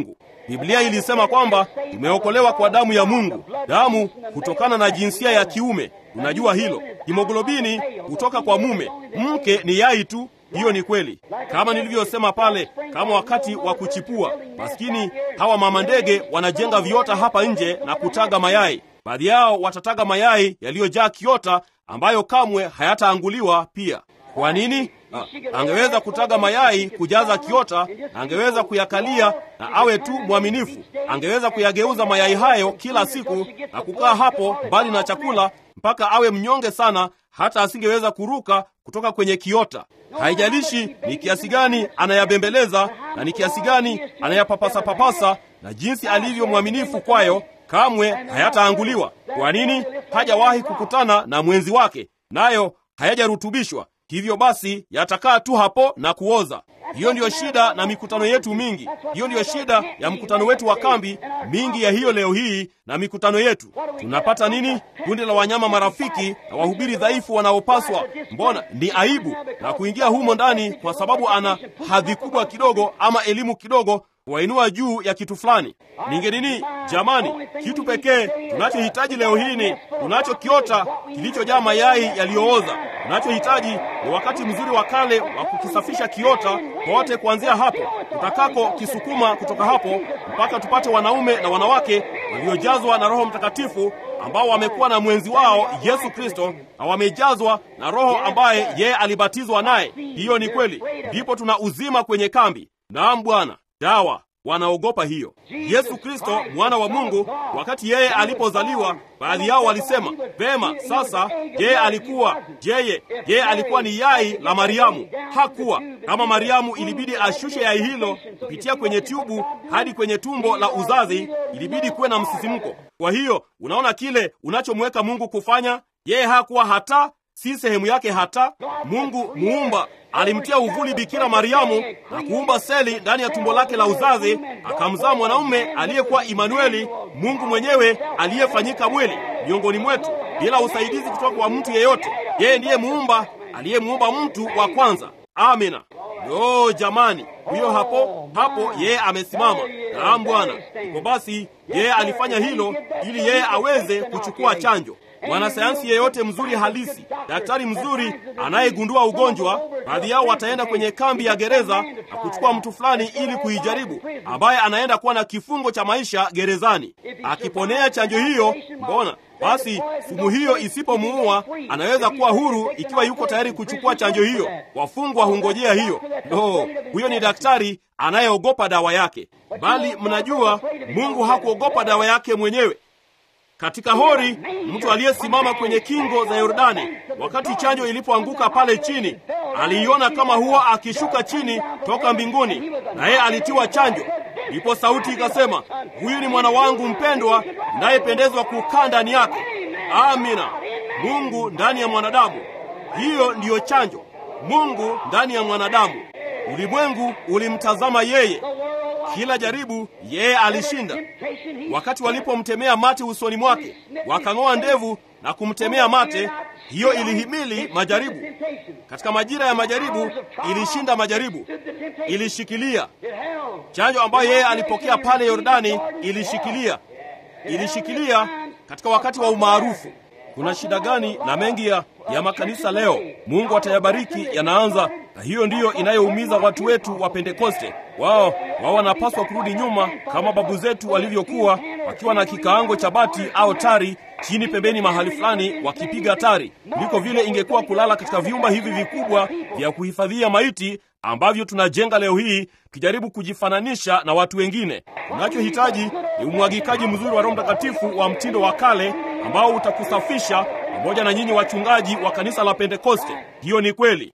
B: Biblia ilisema kwamba tumeokolewa kwa damu ya Mungu, damu kutokana na jinsia ya kiume. Tunajua hilo. Himoglobini kutoka kwa mume, mke ni yai tu. Hiyo ni kweli, kama nilivyosema pale, kama wakati wa kuchipua. Maskini hawa mama ndege wanajenga viota hapa nje na kutaga mayai. Baadhi yao watataga mayai yaliyojaa kiota ambayo kamwe hayataanguliwa pia. Kwa nini? Ha, angeweza kutaga mayai kujaza kiota, na angeweza kuyakalia na awe tu mwaminifu. Angeweza kuyageuza mayai hayo kila siku na kukaa hapo mbali na chakula mpaka awe mnyonge sana, hata asingeweza kuruka kutoka kwenye kiota. Haijalishi ni kiasi gani anayabembeleza na ni kiasi gani anayapapasa papasa na jinsi alivyo mwaminifu kwayo, kamwe hayataanguliwa. Kwa nini? Hajawahi kukutana na mwenzi wake, nayo hayajarutubishwa hivyo basi yatakaa tu hapo na kuoza. Hiyo ndiyo shida na mikutano yetu mingi. Hiyo ndiyo shida ya mkutano wetu wa kambi mingi ya hiyo leo hii na mikutano yetu. Tunapata nini? Kundi la wanyama marafiki na wahubiri dhaifu wanaopaswa, mbona ni aibu na kuingia humo ndani, kwa sababu ana hadhi kubwa kidogo ama elimu kidogo wainua juu ya kitu fulani. Ninge nini? Jamani, kitu pekee tunachohitaji leo hii ni tunacho kiota kilichojaa mayai yaliyooza. Tunachohitaji ni wakati mzuri wa kale wa kukisafisha kiota kote, kuanzia hapo tutakako kisukuma kutoka hapo mpaka tupate wanaume na wanawake waliojazwa na Roho Mtakatifu ambao wamekuwa na mwenzi wao Yesu Kristo na wamejazwa na Roho ambaye yeye alibatizwa naye. Hiyo ni kweli, ndipo tuna uzima kwenye kambi. Naam Bwana. Dawa wanaogopa hiyo. Yesu Kristo mwana wa Mungu, wakati yeye alipozaliwa, baadhi yao walisema vema, sasa yeye alikuwa jeye, yeye alikuwa ni yai la Mariamu. Hakuwa kama Mariamu, ilibidi ashushe yai hilo kupitia kwenye tubu hadi kwenye tumbo la uzazi, ilibidi kuwe na msisimko. Kwa hiyo unaona kile unachomweka Mungu kufanya, yeye hakuwa hata si sehemu yake hata. Mungu muumba alimtia uvuli Bikira Mariamu na kuumba seli ndani ya tumbo lake la uzazi, akamzaa mwanaume aliyekuwa Imanueli, Mungu mwenyewe aliyefanyika mwili miongoni mwetu, bila usaidizi kutoka kwa mtu yeyote. Yeye ndiye muumba aliyemuumba mtu wa kwanza. Amina. Yo jamani, huyo hapo hapo, yeye amesimama. Naam Bwana. Iko basi, yeye alifanya hilo ili yeye aweze kuchukua chanjo. Mwanasayansi yeyote mzuri halisi, daktari mzuri anayegundua ugonjwa, baadhi yao wataenda kwenye kambi ya gereza na kuchukua mtu fulani ili kuijaribu, ambaye anaenda kuwa na kifungo cha maisha gerezani. Akiponea chanjo hiyo, mbona basi sumu hiyo isipomuua anaweza kuwa huru ikiwa yuko tayari kuchukua chanjo hiyo. Wafungwa hungojea hiyo. No, huyo ni daktari anayeogopa dawa yake, bali mnajua Mungu hakuogopa dawa yake mwenyewe. Katika hori, mtu aliyesimama kwenye kingo za Yordani wakati chanjo ilipoanguka pale chini, aliiona kama huwa akishuka chini toka mbinguni, na yeye alitiwa chanjo. Ndipo sauti ikasema, huyu ni mwana wangu mpendwa, nayependezwa kukaa ndani yake. Amina. Mungu ndani ya mwanadamu, hiyo ndiyo chanjo. Mungu ndani ya mwanadamu. Ulimwengu ulimtazama yeye kila jaribu yeye alishinda. Wakati walipomtemea mate usoni mwake, wakang'oa ndevu na kumtemea mate, hiyo ilihimili majaribu. Katika majira ya majaribu ilishinda majaribu, ilishikilia chanjo ambayo yeye alipokea pale Yordani, ilishikilia, ilishikilia katika wakati wa umaarufu. Kuna shida gani na mengi ya, ya makanisa leo? Mungu atayabariki, yanaanza na hiyo ndiyo inayoumiza watu wetu wa Pentekoste. Wao wao wanapaswa kurudi nyuma kama babu zetu walivyokuwa, wakiwa na kikaango cha bati au tari chini pembeni mahali fulani, wakipiga tari. Ndiko vile ingekuwa kulala katika vyumba hivi vikubwa vya kuhifadhia maiti ambavyo tunajenga leo hii, tukijaribu kujifananisha na watu wengine. Unachohitaji ni umwagikaji mzuri wa Roho Mtakatifu wa mtindo wa kale ambao utakusafisha pamoja na nyinyi wachungaji wa kanisa la Pentekoste. Hiyo ni kweli.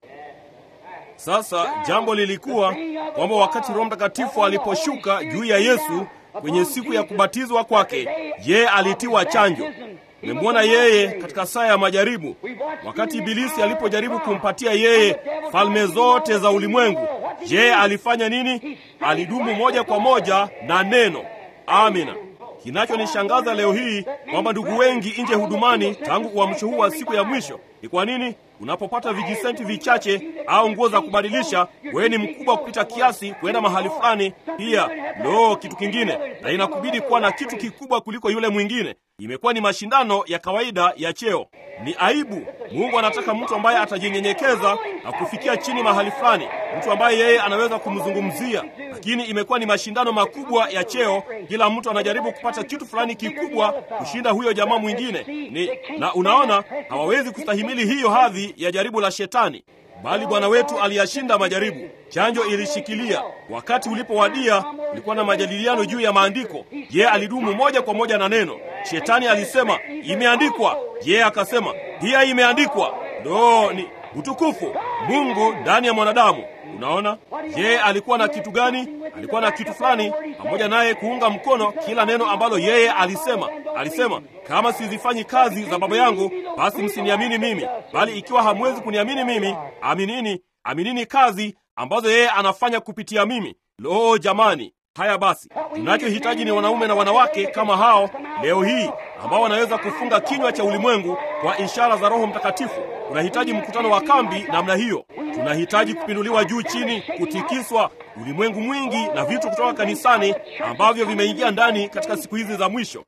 B: Sasa jambo lilikuwa kwamba wakati Roho Mtakatifu aliposhuka juu ya Yesu kwenye siku ya kubatizwa kwake, yeye alitiwa chanjo. Memwona yeye katika saa ya majaribu, wakati Ibilisi alipojaribu kumpatia yeye falme zote za ulimwengu. Yeye alifanya nini? Alidumu moja kwa moja na neno. Amina. Kinachonishangaza leo hii kwamba ndugu wengi nje hudumani tangu uamsho huu wa siku ya mwisho ni kwa nini? unapopata vijisenti vichache au nguo za kubadilisha, wewe ni mkubwa kupita kiasi kwenda mahali fulani. Pia lo, kitu kingine, na inakubidi kuwa na kitu kikubwa kuliko yule mwingine. Imekuwa ni mashindano ya kawaida ya cheo. Ni aibu. Mungu anataka mtu ambaye atajinyenyekeza na kufikia chini mahali fulani, mtu ambaye yeye anaweza kumzungumzia. Lakini imekuwa ni mashindano makubwa ya cheo. Kila mtu anajaribu kupata kitu fulani kikubwa kushinda huyo jamaa mwingine. Ni na unaona, hawawezi kustahimili hiyo hadhi ya jaribu la Shetani. Bali Bwana wetu aliyashinda majaribu. Chanjo ilishikilia. Wakati ulipowadia, ulikuwa na majadiliano juu ya maandiko. Yeye alidumu moja kwa moja na neno. Shetani alisema imeandikwa, yeye akasema pia imeandikwa. Ndo ni utukufu Mungu ndani ya mwanadamu. Unaona, yeye alikuwa na kitu gani? Alikuwa na kitu fulani pamoja naye kuunga mkono kila neno ambalo yeye alisema. Alisema, kama sizifanyi kazi za Baba yangu, basi msiniamini mimi, bali ikiwa hamwezi kuniamini mimi, aminini, aminini kazi ambazo yeye anafanya kupitia mimi. Lo, jamani! Haya basi, tunachohitaji ni wanaume na wanawake kama hao leo hii ambao wanaweza kufunga kinywa cha ulimwengu kwa ishara za Roho Mtakatifu. Tunahitaji mkutano wa kambi namna hiyo. Tunahitaji kupinduliwa juu chini, kutikiswa ulimwengu mwingi na vitu kutoka kanisani ambavyo vimeingia ndani katika siku hizi za mwisho.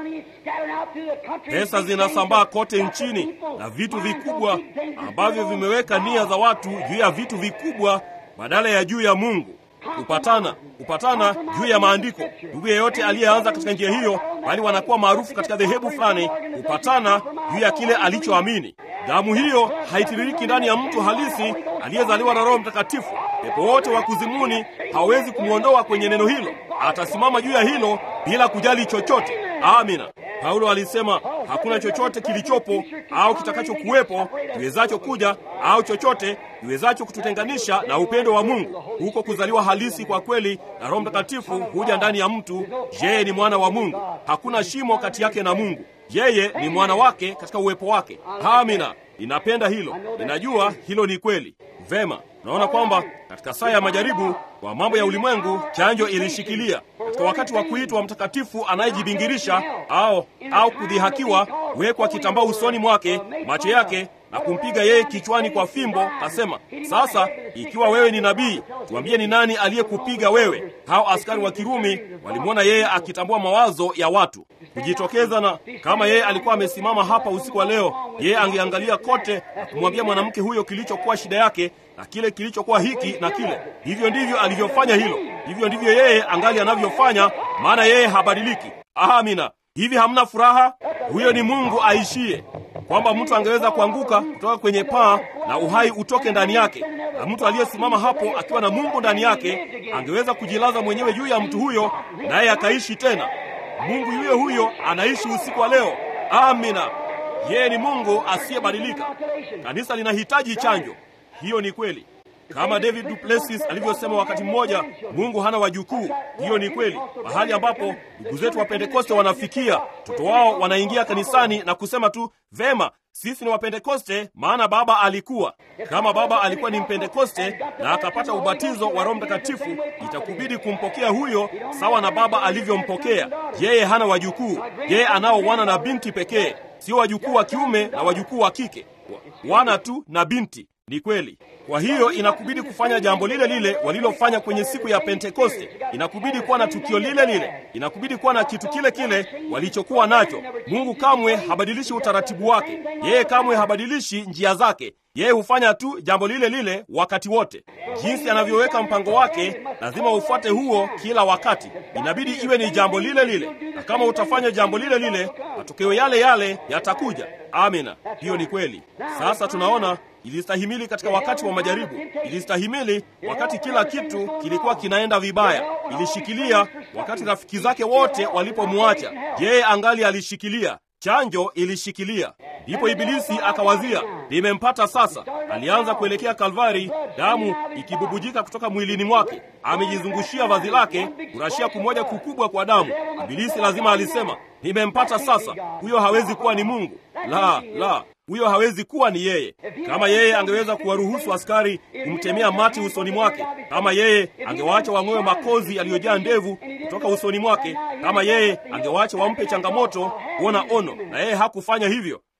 B: Pesa zinasambaa kote nchini na vitu vikubwa ambavyo vimeweka nia za watu juu ya vitu vikubwa badala ya juu ya Mungu. Kupatana, kupatana juu ya maandiko. Ndugu yeyote aliyeanza katika njia hiyo, bali wanakuwa maarufu katika dhehebu fulani, kupatana juu ya kile alichoamini. Damu hiyo haitiririki ndani ya mtu halisi aliyezaliwa na Roho Mtakatifu. Pepo wote wa kuzimuni hawezi kumwondoa kwenye neno hilo, atasimama juu ya hilo bila kujali chochote. Amina. Paulo alisema hakuna chochote kilichopo au kitakachokuwepo kiwezacho kuja au chochote kiwezacho kututenganisha na upendo wa Mungu. Huko kuzaliwa halisi kwa kweli na Roho Mtakatifu huja ndani ya mtu. Yeye ni mwana wa Mungu, hakuna shimo kati yake na Mungu. Yeye ni mwana wake katika uwepo wake. Amina. Ninapenda hilo, ninajua hilo ni kweli. Vema, naona kwamba katika saa ya majaribu kwa mambo ya ulimwengu, chanjo ilishikilia. Katika wakati wa kuitwa mtakatifu anayejibingirisha au au kudhihakiwa, wekwa kitambaa usoni mwake, macho yake na kumpiga yeye kichwani kwa fimbo, kasema, sasa ikiwa wewe ni nabii, tuambie ni nani aliyekupiga wewe? Hao askari wa Kirumi walimwona yeye akitambua mawazo ya watu kujitokeza, na kama yeye alikuwa amesimama hapa usiku wa leo, yeye angeangalia kote na kumwambia mwanamke huyo kilichokuwa shida yake na kile kilichokuwa hiki na kile. Hivyo ndivyo alivyofanya hilo, hivyo ndivyo yeye angali anavyofanya, maana yeye habadiliki. Amina. Hivi hamna furaha? Huyo ni Mungu aishie kwamba mtu angeweza kuanguka kutoka kwenye paa na uhai utoke ndani yake, na mtu aliyesimama hapo akiwa na Mungu ndani yake angeweza kujilaza mwenyewe juu ya mtu huyo, naye akaishi tena. Mungu yuyo huyo anaishi usiku wa leo. Amina. Yeye ni Mungu asiyebadilika. Kanisa linahitaji chanjo. Hiyo ni kweli. Kama David Duplessis alivyosema wakati mmoja, Mungu hana wajukuu. Hiyo ni kweli. Mahali ambapo ndugu zetu wa Pentekoste wanafikia, watoto wao wanaingia kanisani na kusema tu, vema, sisi ni Wapentekoste, maana baba alikuwa. Kama baba alikuwa ni Mpentekoste na akapata ubatizo wa Roho Mtakatifu, itakubidi kumpokea huyo sawa na baba alivyompokea. Yeye hana wajukuu, yeye anao wana na binti pekee, sio wajukuu wa kiume na wajukuu wa kike, wana tu na binti. Ni kweli. Kwa hiyo inakubidi kufanya jambo lile lile walilofanya kwenye siku ya Pentekoste. Inakubidi kuwa na tukio lile lile, inakubidi kuwa na kitu kile kile walichokuwa nacho. Mungu kamwe habadilishi utaratibu wake, yeye kamwe habadilishi njia zake. Yeye hufanya tu jambo lile lile wakati wote. Jinsi anavyoweka mpango wake, lazima ufuate huo kila wakati. Inabidi iwe ni jambo lile lile, na kama utafanya jambo lile lile, matokeo yale yale yatakuja. Amina, hiyo ni kweli. Sasa tunaona ilistahimili katika wakati wa majaribu, ilistahimili wakati kila kitu kilikuwa kinaenda vibaya, ilishikilia wakati rafiki zake wote walipomwacha, yeye angali alishikilia. Chanjo ilishikilia. Ndipo Ibilisi akawazia, limempata sasa. Alianza kuelekea Kalvari, damu ikibubujika kutoka mwilini mwake, amejizungushia vazi lake, kurashia kumoja kukubwa kwa damu. Ibilisi lazima alisema, limempata sasa. Huyo hawezi kuwa ni Mungu. La, la, huyo hawezi kuwa ni yeye. Kama yeye angeweza kuwaruhusu askari kumtemea mati usoni mwake, kama yeye angewaacha wang'oe makozi yaliyojaa ndevu kutoka usoni mwake, kama yeye angewaacha wampe changamoto kuona ono, na yeye hakufanya hivyo.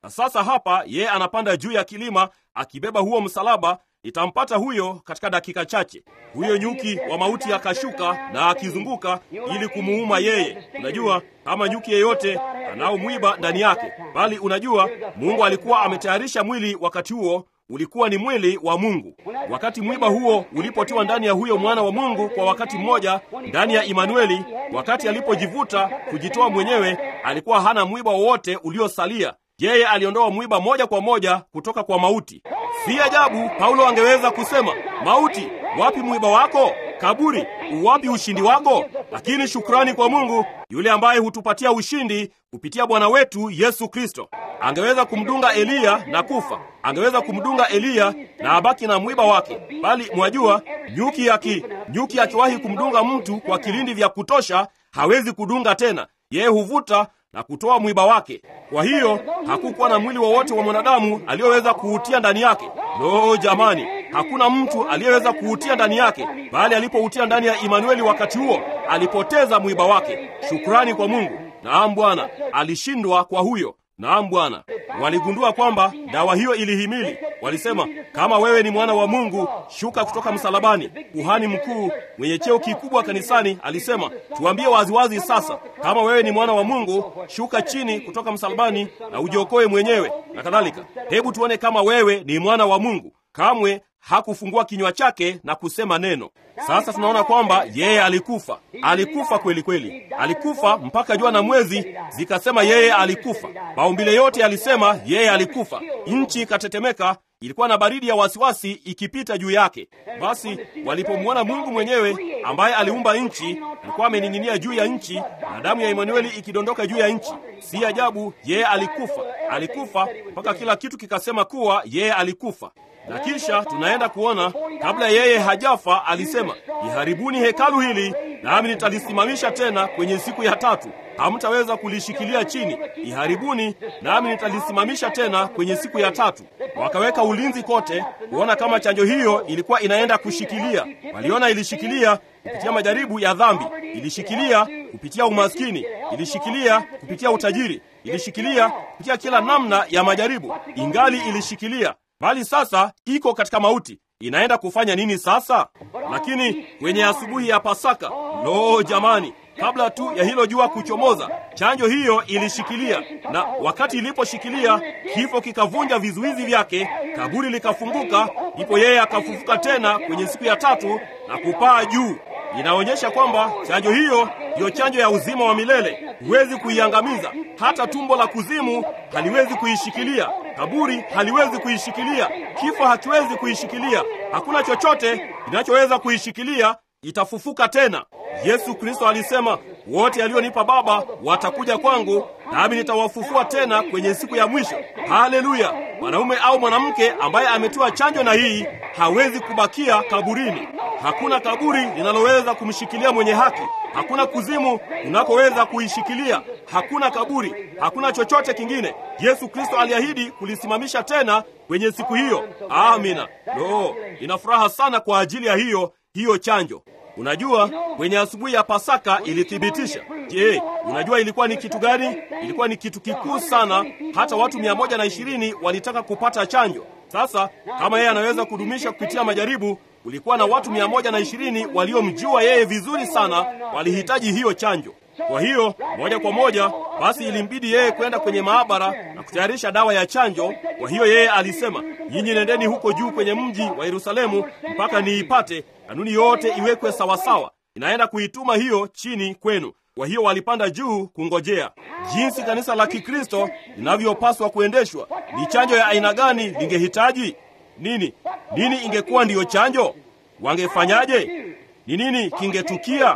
B: na sasa hapa yeye anapanda juu ya kilima akibeba huo msalaba itampata huyo katika dakika chache huyo nyuki wa mauti akashuka na akizunguka ili kumuuma yeye unajua kama nyuki yeyote anao mwiba ndani yake bali unajua mungu alikuwa ametayarisha mwili wakati huo ulikuwa ni mwili wa mungu wakati mwiba huo ulipotiwa ndani ya huyo mwana wa mungu kwa wakati mmoja ndani ya imanueli wakati alipojivuta kujitoa mwenyewe alikuwa hana mwiba wowote uliosalia yeye aliondoa mwiba moja kwa moja kutoka kwa mauti si ajabu paulo angeweza kusema mauti wapi mwiba wako kaburi uwapi ushindi wako lakini shukrani kwa mungu yule ambaye hutupatia ushindi kupitia bwana wetu yesu kristo angeweza kumdunga eliya na kufa angeweza kumdunga eliya na abaki na mwiba wake bali mwajua nyuki aki nyuki akiwahi kumdunga mtu kwa kilindi vya kutosha hawezi kudunga tena yeye huvuta na kutoa mwiba wake kwa hiyo hakukuwa na mwili wowote wa mwanadamu aliyoweza kuutia ndani yake lo jamani hakuna mtu aliyeweza kuutia ndani yake bali alipoutia ndani ya imanueli wakati huo alipoteza mwiba wake shukrani kwa mungu naam bwana alishindwa kwa huyo naam bwana waligundua kwamba dawa hiyo ilihimili walisema kama wewe ni mwana wa mungu shuka kutoka msalabani kuhani mkuu mwenye cheo kikubwa kanisani alisema tuambie waziwazi sasa kama wewe ni mwana wa mungu shuka chini kutoka msalabani na ujiokoe mwenyewe na kadhalika hebu tuone kama wewe ni mwana wa mungu kamwe hakufungua kinywa chake na kusema neno sasa tunaona kwamba yeye alikufa alikufa kweli kweli alikufa mpaka jua na mwezi zikasema yeye alikufa maumbile yote yalisema yeye alikufa nchi ikatetemeka ilikuwa na baridi ya wasiwasi ikipita juu yake basi walipomwona mungu mwenyewe ambaye aliumba nchi alikuwa amening'inia juu ya nchi na damu ya imanueli ikidondoka juu ya nchi si ajabu yeye alikufa alikufa mpaka kila kitu kikasema kuwa yeye alikufa na kisha tunaenda kuona kabla yeye hajafa alisema iharibuni hekalu hili nami nitalisimamisha tena kwenye siku ya tatu hamtaweza kulishikilia chini iharibuni nami nitalisimamisha tena kwenye siku ya tatu wakaweka ulinzi kote kuona kama chanjo hiyo ilikuwa inaenda kushikilia waliona ilishikilia kupitia majaribu ya dhambi ilishikilia kupitia umaskini ilishikilia kupitia utajiri ilishikilia kupitia kila namna ya majaribu ingali ilishikilia bali sasa iko katika mauti inaenda kufanya nini sasa lakini kwenye asubuhi ya pasaka lo jamani kabla tu ya hilo jua kuchomoza chanjo hiyo ilishikilia na wakati iliposhikilia kifo kikavunja vizuizi vyake kaburi likafunguka ndipo yeye akafufuka tena kwenye siku ya tatu na kupaa juu inaonyesha kwamba chanjo hiyo ndiyo chanjo ya uzima wa milele huwezi kuiangamiza hata tumbo la kuzimu haliwezi kuishikilia kaburi haliwezi kuishikilia kifo hakiwezi kuishikilia hakuna chochote kinachoweza kuishikilia itafufuka tena yesu kristo alisema wote alionipa baba watakuja kwangu nami nitawafufua tena kwenye siku ya mwisho haleluya mwanaume au mwanamke ambaye ametiwa chanjo na hii hawezi kubakia kaburini hakuna kaburi linaloweza kumshikilia mwenye haki hakuna kuzimu unakoweza kuishikilia hakuna kaburi hakuna chochote kingine yesu kristo aliahidi kulisimamisha tena kwenye siku hiyo amina lo ina furaha sana kwa ajili ya hiyo hiyo chanjo unajua kwenye asubuhi ya pasaka ilithibitisha je unajua ilikuwa ni kitu gani ilikuwa ni kitu kikuu sana hata watu mia moja na ishirini walitaka kupata chanjo sasa kama yeye anaweza kudumisha kupitia majaribu kulikuwa na watu mia moja na ishirini waliomjua yeye vizuri sana walihitaji hiyo chanjo kwa hiyo moja kwa moja basi ilimbidi yeye kwenda kwenye maabara na kutayarisha dawa ya chanjo kwa hiyo yeye alisema nyinyi nendeni huko juu kwenye mji wa yerusalemu mpaka niipate kanuni yote iwekwe sawasawa inaenda kuituma hiyo chini kwenu kwa hiyo walipanda juu kungojea jinsi kanisa la kikristo linavyopaswa kuendeshwa ni chanjo ya aina gani lingehitaji nini nini ingekuwa ndiyo chanjo wangefanyaje ni nini kingetukia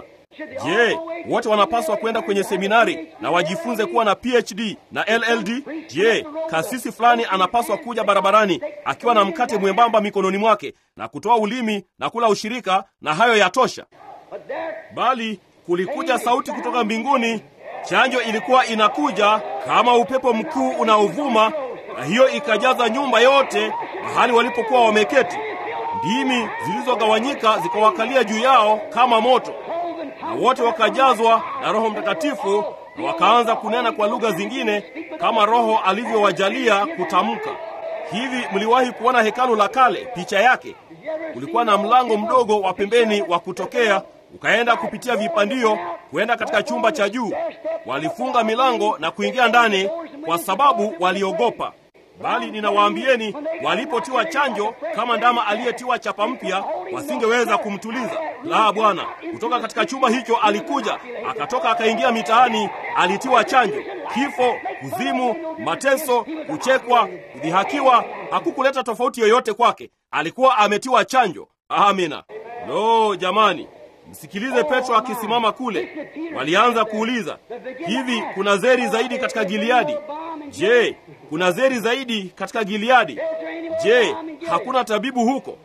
B: je wote wanapaswa kwenda kwenye seminari na wajifunze kuwa na phd na lld je kasisi fulani anapaswa kuja barabarani akiwa na mkate mwembamba mikononi mwake na kutoa ulimi na kula ushirika na hayo yatosha bali kulikuja sauti kutoka mbinguni chanjo ilikuwa inakuja kama upepo mkuu unaovuma na hiyo ikajaza nyumba yote mahali walipokuwa wameketi ndimi zilizogawanyika zikawakalia juu yao kama moto na wote wakajazwa na roho mtakatifu na wakaanza kunena kwa lugha zingine kama Roho alivyowajalia kutamka. Hivi mliwahi kuona hekalu la kale? Picha yake kulikuwa na mlango mdogo wa pembeni wa kutokea, ukaenda kupitia vipandio kwenda katika chumba cha juu. Walifunga milango na kuingia ndani kwa sababu waliogopa. Bali ninawaambieni, walipotiwa chanjo kama ndama aliyetiwa chapa mpya, wasingeweza kumtuliza. La, Bwana! Kutoka katika chumba hicho alikuja, akatoka, akaingia mitaani, alitiwa chanjo. Kifo, kuzimu, mateso, kuchekwa, kudhihakiwa, hakukuleta tofauti yoyote kwake. Alikuwa ametiwa chanjo. Amina. Lo, jamani, msikilize Petro akisimama kule. Walianza kuuliza, hivi kuna zeri zaidi katika Gileadi? Je, kuna zeri zaidi katika Gileadi? Je, hakuna tabibu huko?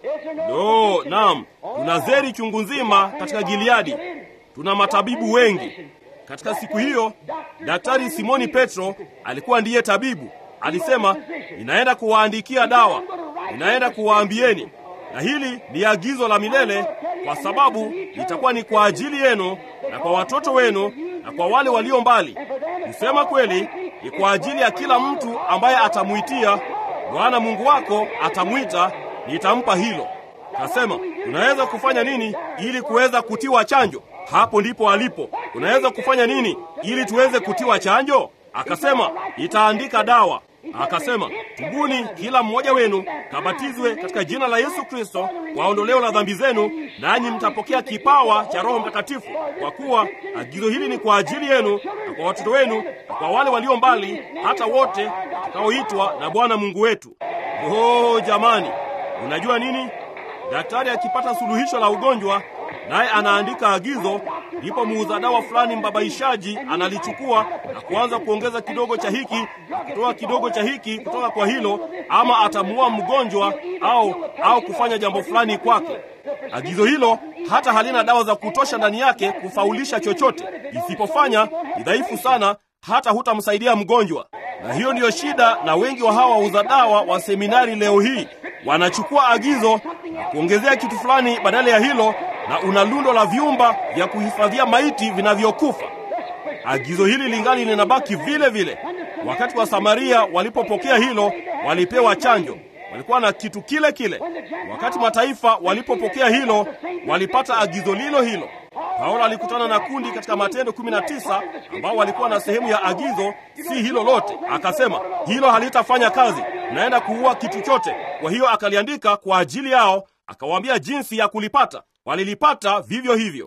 B: Lo, naam, tuna zeri chungu nzima katika Gileadi. Tuna matabibu wengi. Katika siku hiyo, Daktari Simoni Petro alikuwa ndiye tabibu. Alisema, ninaenda kuwaandikia dawa, ninaenda kuwaambieni, na hili ni agizo la milele, kwa sababu litakuwa ni kwa ajili yenu na kwa watoto wenu na kwa wale walio mbali. Kusema kweli, ni kwa ajili ya kila mtu ambaye atamwitia Bwana Mungu wako atamwita, nitampa hilo. Kasema, unaweza kufanya nini ili kuweza kutiwa chanjo? Hapo ndipo alipo. Unaweza kufanya nini ili tuweze kutiwa chanjo? Akasema, itaandika dawa. Akasema, tubuni kila mmoja wenu kabatizwe katika jina la Yesu Kristo kwa ondoleo la dhambi zenu, nanyi mtapokea kipawa cha Roho Mtakatifu, kwa kuwa agizo hili ni kwa ajili yenu na kwa watoto wenu na kwa wale walio mbali, hata wote watakaoitwa na Bwana Mungu wetu. Oh, jamani, unajua nini? Daktari akipata suluhisho la ugonjwa naye anaandika agizo, ndipo muuza dawa fulani mbabaishaji analichukua na kuanza kuongeza kidogo cha hiki na kutoa kidogo cha hiki kutoka kwa hilo, ama atamuua mgonjwa au au kufanya jambo fulani kwake. Agizo hilo hata halina dawa za kutosha ndani yake kufaulisha chochote. Isipofanya ni dhaifu sana, hata hutamsaidia mgonjwa. Na hiyo ndiyo shida na wengi wa hawa wauza dawa wa seminari leo hii wanachukua agizo na kuongezea kitu fulani badala ya hilo, na una lundo la vyumba vya kuhifadhia maiti vinavyokufa. Agizo hili lingali linabaki vile vile. Wakati wa Samaria walipopokea hilo, walipewa chanjo, walikuwa na kitu kile kile. Wakati mataifa walipopokea hilo, walipata agizo lilo hilo. Paulo alikutana na kundi katika Matendo 19 ambao walikuwa na sehemu ya agizo, si hilo lote. Akasema hilo halitafanya kazi, naenda kuua kitu chote. Kwa hiyo akaliandika kwa ajili yao, akawaambia jinsi ya kulipata. Walilipata vivyo hivyo,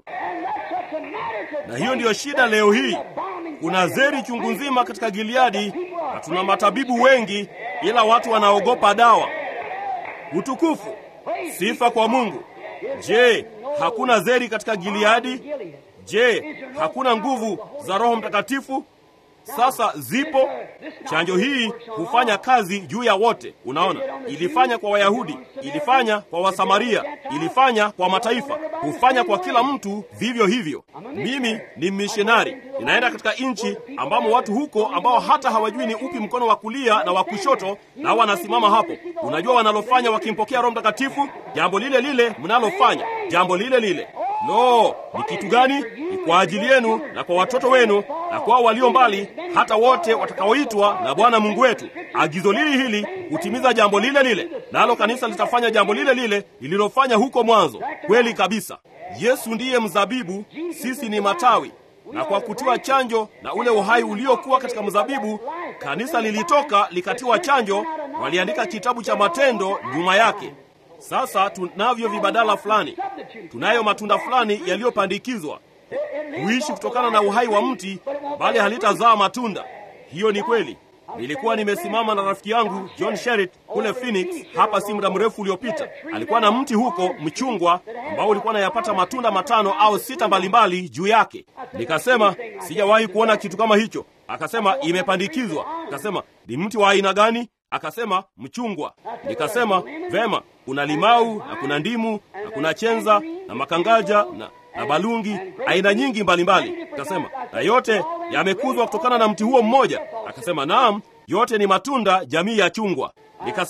B: na hiyo ndiyo shida leo hii. Kuna zeri chungu nzima katika Gileadi na tuna matabibu wengi, ila watu wanaogopa dawa. Utukufu, sifa kwa Mungu. Je, hakuna zeri katika Gileadi? Je, hakuna nguvu za Roho Mtakatifu? Sasa zipo. Chanjo hii hufanya kazi juu ya wote. Unaona, ilifanya kwa Wayahudi, ilifanya kwa Wasamaria, ilifanya kwa mataifa, hufanya kwa kila mtu vivyo hivyo. Mimi ni mishonari, ninaenda katika nchi ambamo watu huko ambao hata hawajui ni upi mkono wa kulia na wa kushoto, na wanasimama hapo. Unajua wanalofanya wakimpokea Roho Mtakatifu? Jambo lile lile mnalofanya, jambo lile lile. Lo, ni kitu gani? Ni kwa ajili yenu na kwa watoto wenu na kwa walio mbali, hata wote watakaoitwa na Bwana Mungu wetu. Agizo lili hili hutimiza jambo lile lile, nalo kanisa litafanya jambo lile lile lililofanya huko mwanzo. Kweli kabisa. Yesu ndiye mzabibu, sisi ni matawi, na kwa kutiwa chanjo na ule uhai uliokuwa katika mzabibu, kanisa lilitoka likatiwa chanjo. Waliandika kitabu cha Matendo nyuma yake. Sasa tunavyo vibadala fulani, tunayo matunda fulani yaliyopandikizwa huishi kutokana na uhai wa mti, bali halitazaa matunda. Hiyo ni kweli. Nilikuwa nimesimama na rafiki yangu John Sherritt kule Phoenix hapa si muda mrefu uliopita. Alikuwa na mti huko mchungwa ambao ulikuwa nayapata matunda matano au sita mbalimbali juu yake. Nikasema sijawahi kuona kitu kama hicho. Akasema imepandikizwa. Akasema ni mti wa aina gani? Akasema mchungwa. Nikasema vema, kuna limau na kuna ndimu na kuna chenza na makangaja na na balungi aina nyingi mbalimbali. Akasema na yote yamekuzwa kutokana na mti huo mmoja. Akasema naam, yote ni matunda jamii ya chungwa. Nikasema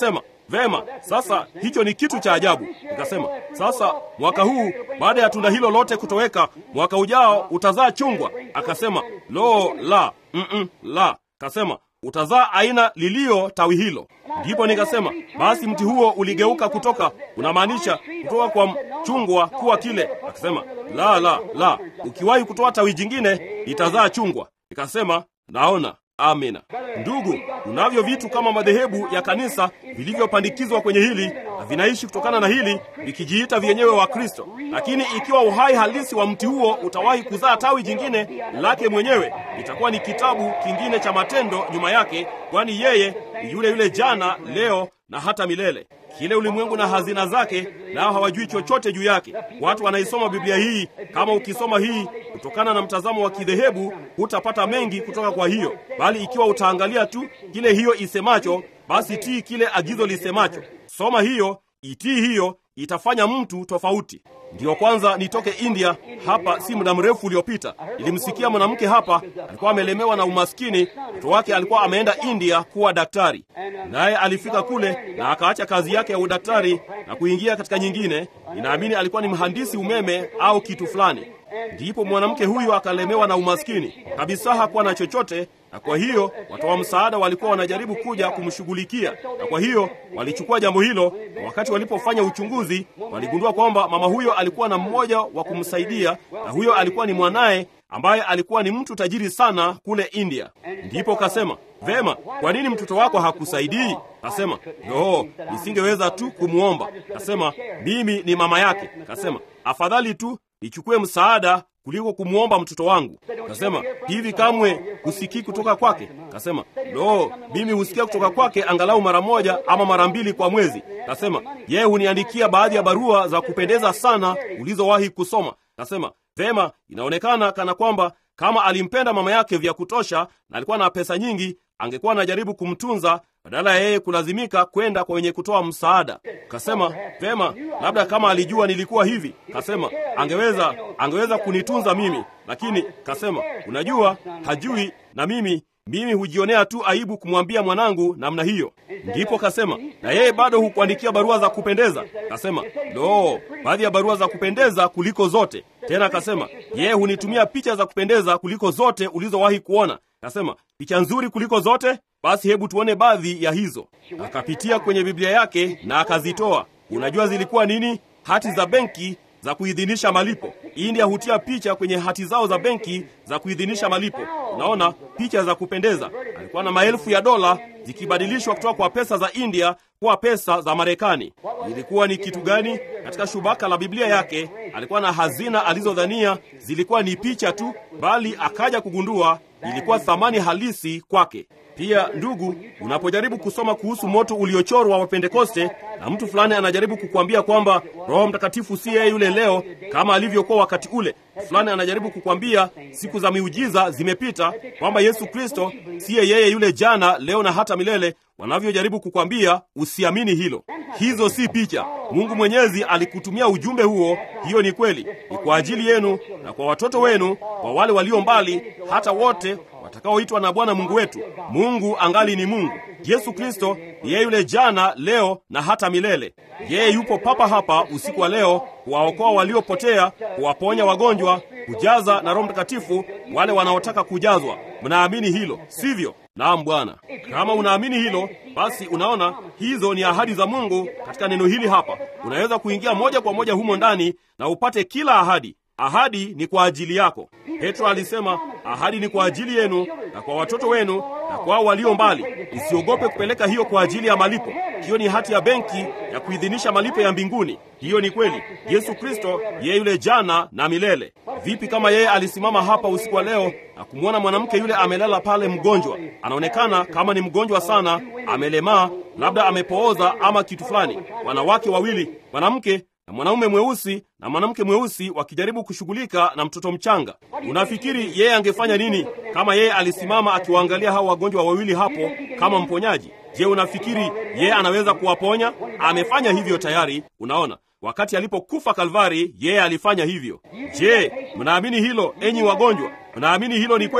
B: vema, sasa hicho ni kitu cha ajabu. Nikasema, sasa mwaka huu baada ya tunda hilo lote kutoweka, mwaka ujao utazaa chungwa. Akasema, lo, la, mm-mm, la. Kasema utazaa aina lilio tawi hilo. Ndipo nikasema basi mti huo uligeuka kutoka, unamaanisha kutoka kwa chungwa kuwa kile. Akasema la, la, la, ukiwahi kutoa tawi jingine itazaa chungwa. Nikasema naona. Amina. Ndugu, unavyo vitu kama madhehebu ya kanisa vilivyopandikizwa kwenye hili na vinaishi kutokana na hili vikijiita vyenyewe wa Kristo, lakini ikiwa uhai halisi wa mti huo utawahi kuzaa tawi jingine lake mwenyewe, itakuwa ni kitabu kingine cha matendo nyuma yake, kwani yeye ni yule yule jana, leo na hata milele. Kile ulimwengu na hazina zake, nao hawajui chochote juu yake. Watu wanaisoma Biblia hii. Kama ukisoma hii kutokana na mtazamo wa kidhehebu, hutapata mengi kutoka kwa hiyo, bali ikiwa utaangalia tu kile hiyo isemacho, basi tii kile agizo lisemacho. Soma hiyo, itii hiyo, itafanya mtu tofauti. Ndiyo kwanza nitoke India hapa si muda mrefu uliopita. Nilimsikia mwanamke hapa, alikuwa amelemewa na umaskini. Mtoto wake alikuwa ameenda India kuwa daktari, naye alifika kule na akaacha kazi yake ya udaktari na kuingia katika nyingine. Ninaamini alikuwa ni mhandisi umeme au kitu fulani. Ndipo mwanamke huyu akalemewa na umaskini kabisa, hakuwa na chochote, na kwa hiyo watoa msaada walikuwa wanajaribu kuja kumshughulikia, na kwa hiyo walichukua jambo hilo, na wakati walipofanya uchunguzi waligundua kwamba mama huyo alikuwa na mmoja wa kumsaidia, na huyo alikuwa ni mwanaye ambaye alikuwa ni mtu tajiri sana kule India. Ndipo kasema, vema, kwa nini mtoto wako hakusaidii? Kasema, no, nisingeweza tu kumwomba. Kasema, mimi ni mama yake. Kasema, afadhali tu nichukue msaada kuliko kumwomba mtoto wangu. Kasema, hivi kamwe husikii kutoka kwake? Kasema, lo, mimi husikia kutoka kwake angalau mara moja ama mara mbili kwa mwezi. Kasema, yeye huniandikia baadhi ya barua za kupendeza sana ulizowahi kusoma. Kasema, vema, inaonekana kana kwamba kama alimpenda mama yake vya kutosha na alikuwa na pesa nyingi, angekuwa anajaribu kumtunza badala ya yeye kulazimika kwenda kwa wenye kutoa msaada. Kasema vema, labda kama alijua nilikuwa hivi, kasema angeweza angeweza kunitunza mimi, lakini kasema unajua, hajui na mimi mimi hujionea tu aibu kumwambia mwanangu namna hiyo. Ndipo kasema na yeye bado hukuandikia barua za kupendeza. Kasema lo, baadhi ya barua za kupendeza kuliko zote. Tena kasema yeye hunitumia picha za kupendeza kuliko zote ulizowahi kuona. Kasema picha nzuri kuliko zote. Basi hebu tuone baadhi ya hizo. Akapitia kwenye Biblia yake na akazitoa. Unajua zilikuwa nini? Hati za benki za kuidhinisha malipo. India hutia picha kwenye hati zao za benki za kuidhinisha malipo. Unaona, picha za kupendeza. Alikuwa na maelfu ya dola zikibadilishwa kutoka kwa pesa za India kuwa pesa za Marekani. Ilikuwa ni kitu gani? Katika shubaka la Biblia yake alikuwa na hazina alizodhania zilikuwa ni picha tu, bali akaja kugundua ilikuwa thamani halisi kwake. Pia ndugu, unapojaribu kusoma kuhusu moto uliochorwa wa Pentekoste na mtu fulani anajaribu kukwambia kwamba Roho Mtakatifu si yeye yule leo kama alivyokuwa wakati ule, fulani anajaribu kukwambia siku za miujiza zimepita, kwamba Yesu Kristo siye yeye yule jana, leo na hata milele, wanavyojaribu kukwambia, usiamini hilo. Hizo si picha. Mungu Mwenyezi alikutumia ujumbe huo. Hiyo ni kweli, ni kwa ajili yenu na kwa watoto wenu, kwa wale walio mbali, hata wote watakaoitwa na Bwana Mungu wetu. Mungu angali ni Mungu. Yesu Kristo ni yeye yule jana, leo na hata milele. Yeye yupo papa hapa usiku wa leo kuwaokoa waliopotea, kuwaponya wagonjwa, kujaza na Roho Mtakatifu wale wanaotaka kujazwa. Mnaamini hilo, sivyo? Naam Bwana. Kama unaamini hilo, basi unaona hizo ni ahadi za Mungu katika neno hili hapa. Unaweza kuingia moja kwa moja humo ndani na upate kila ahadi. Ahadi ni kwa ajili yako. Petro alisema ahadi ni kwa ajili yenu na kwa watoto wenu na kwao walio mbali. Usiogope kupeleka hiyo kwa ajili ya malipo. Hiyo ni hati ya benki ya kuidhinisha malipo ya mbinguni. Hiyo ni kweli. Yesu Kristo yeye yule jana na milele. Vipi kama yeye alisimama hapa usiku wa leo na kumwona mwanamke yule amelala pale mgonjwa? Anaonekana kama ni mgonjwa sana, amelemaa, labda amepooza ama kitu fulani. Wanawake wawili, mwanamke na mwanaume mweusi na mwanamke mweusi wakijaribu kushughulika na mtoto mchanga. Unafikiri yeye angefanya nini kama yeye alisimama akiwaangalia hao wagonjwa wawili hapo kama mponyaji? Je, unafikiri yeye anaweza kuwaponya? Amefanya hivyo tayari. Unaona, wakati alipokufa Kalvari, yeye alifanya hivyo. Je, mnaamini hilo, enyi wagonjwa? Mnaamini hilo ni kweli?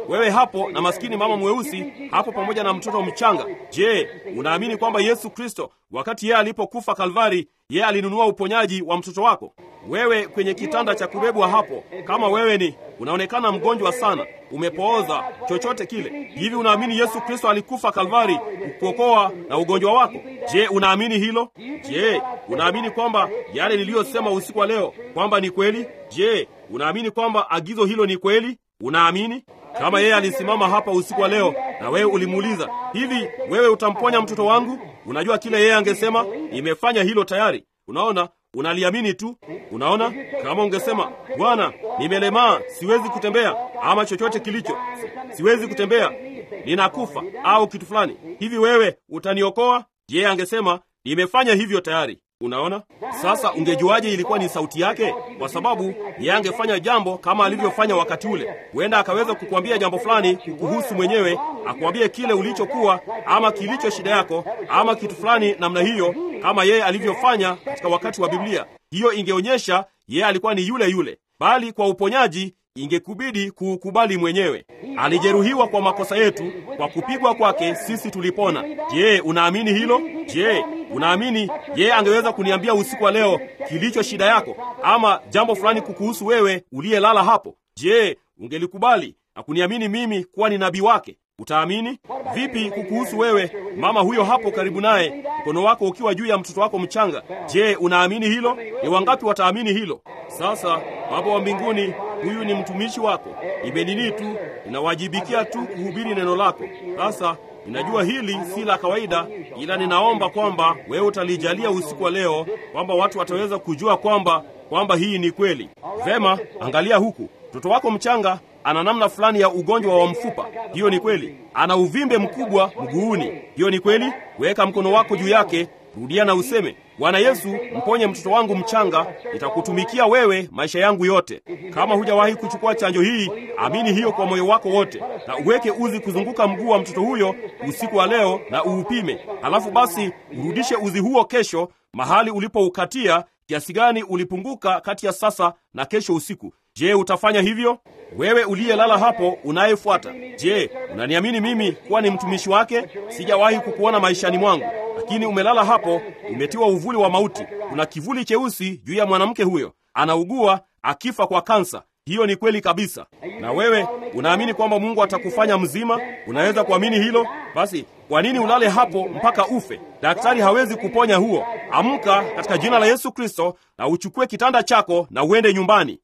B: wewe hapo na maskini mama mweusi hapo pamoja na mtoto mchanga. Je, unaamini kwamba Yesu Kristo wakati yeye alipokufa Kalvari, yeye alinunua uponyaji wa mtoto wako? Wewe kwenye kitanda cha kubebwa hapo, kama wewe ni unaonekana mgonjwa sana, umepooza, chochote kile, hivi unaamini Yesu Kristo alikufa Kalvari kukuokoa na ugonjwa wako? Je, unaamini hilo? Je, unaamini kwamba yale niliyosema usiku wa leo kwamba ni kweli? Je, unaamini kwamba agizo hilo ni kweli? Unaamini? Kama yeye alisimama hapa usiku wa leo na wewe ulimuuliza, hivi wewe utamponya mtoto wangu? Unajua kile yeye angesema, nimefanya hilo tayari. Unaona, unaliamini tu. Unaona, kama ungesema Bwana, nimelemaa, siwezi kutembea, ama chochote kilicho, si, siwezi kutembea, ninakufa au kitu fulani, hivi wewe utaniokoa? Yeye angesema nimefanya hivyo tayari. Unaona, sasa ungejuaje ilikuwa ni sauti yake? Kwa sababu yeye angefanya jambo kama alivyofanya wakati ule. Huenda akaweza kukuambia jambo fulani kukuhusu mwenyewe, akuambie kile ulichokuwa ama kilicho shida yako ama kitu fulani namna hiyo, kama yeye alivyofanya katika wakati wa Biblia. Hiyo ingeonyesha yeye alikuwa ni yule yule, bali kwa uponyaji ingekubidi kuukubali mwenyewe. Alijeruhiwa kwa makosa yetu, kwa kupigwa kwake sisi tulipona. Je, unaamini hilo? Je, unaamini yeye angeweza kuniambia usiku wa leo kilicho shida yako, ama jambo fulani kukuhusu wewe uliyelala hapo? Je, ungelikubali na kuniamini mimi kuwa ni nabii wake? Utaamini vipi kukuhusu wewe, mama huyo hapo karibu naye, mkono wako ukiwa juu ya mtoto wako mchanga? Je, unaamini hilo? Ni wangapi wataamini hilo? Sasa Baba wa mbinguni, huyu ni mtumishi wako, nimenini tu, ninawajibikia tu kuhubiri neno lako. Sasa ninajua hili si la kawaida, ila ninaomba kwamba wewe utalijalia usiku wa leo, kwamba watu wataweza kujua kwamba kwamba hii ni kweli. Vema, angalia huku, mtoto wako mchanga ana namna fulani ya ugonjwa wa mfupa. Hiyo ni kweli. Ana uvimbe mkubwa mguuni. Hiyo ni kweli. Weka mkono wako juu yake, rudia na useme, Bwana Yesu, mponye mtoto wangu mchanga, nitakutumikia wewe maisha yangu yote. Kama hujawahi kuchukua chanjo hii, amini hiyo kwa moyo wako wote, na uweke uzi kuzunguka mguu wa mtoto huyo usiku wa leo na uupime. Halafu basi urudishe uzi huo kesho mahali ulipoukatia, kiasi gani ulipunguka kati ya sasa na kesho usiku. Je, utafanya hivyo? Wewe uliyelala hapo unayefuata, je, unaniamini mimi kuwa ni mtumishi wake? Sijawahi kukuona maishani mwangu, lakini umelala hapo, umetiwa uvuli wa mauti. Kuna kivuli cheusi juu ya mwanamke huyo, anaugua akifa kwa kansa. Hiyo ni kweli kabisa. Na wewe unaamini kwamba Mungu atakufanya mzima? Unaweza kuamini hilo? Basi kwa nini ulale hapo mpaka ufe? Daktari hawezi kuponya huo. Amka katika jina la Yesu Kristo na uchukue kitanda chako na uende nyumbani.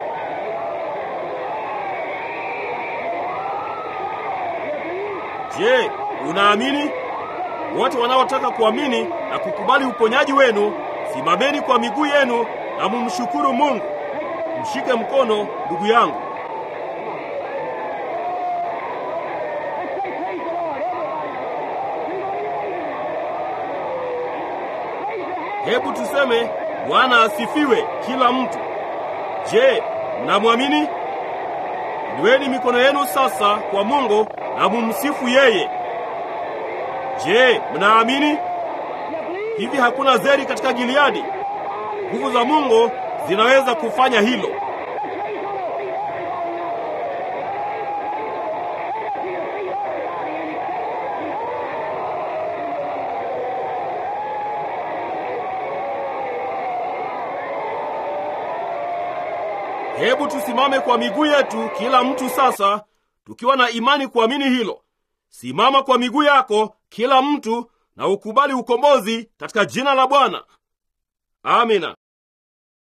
B: Je, unaamini? Wote wanaotaka kuamini na kukubali uponyaji wenu, simameni kwa miguu yenu na mumshukuru Mungu. Mshike mkono ndugu yangu. Hebu tuseme Bwana asifiwe kila mtu. Je, mnamwamini? Inueni mikono yenu sasa kwa Mungu na mumsifu yeye. Je, mnaamini? Hivi hakuna zeri katika Gileadi? Nguvu za Mungu zinaweza kufanya hilo. Hebu tusimame kwa miguu yetu, kila mtu sasa, tukiwa na imani kuamini hilo. Simama kwa miguu yako, kila mtu, na ukubali ukombozi katika jina la Bwana. Amina.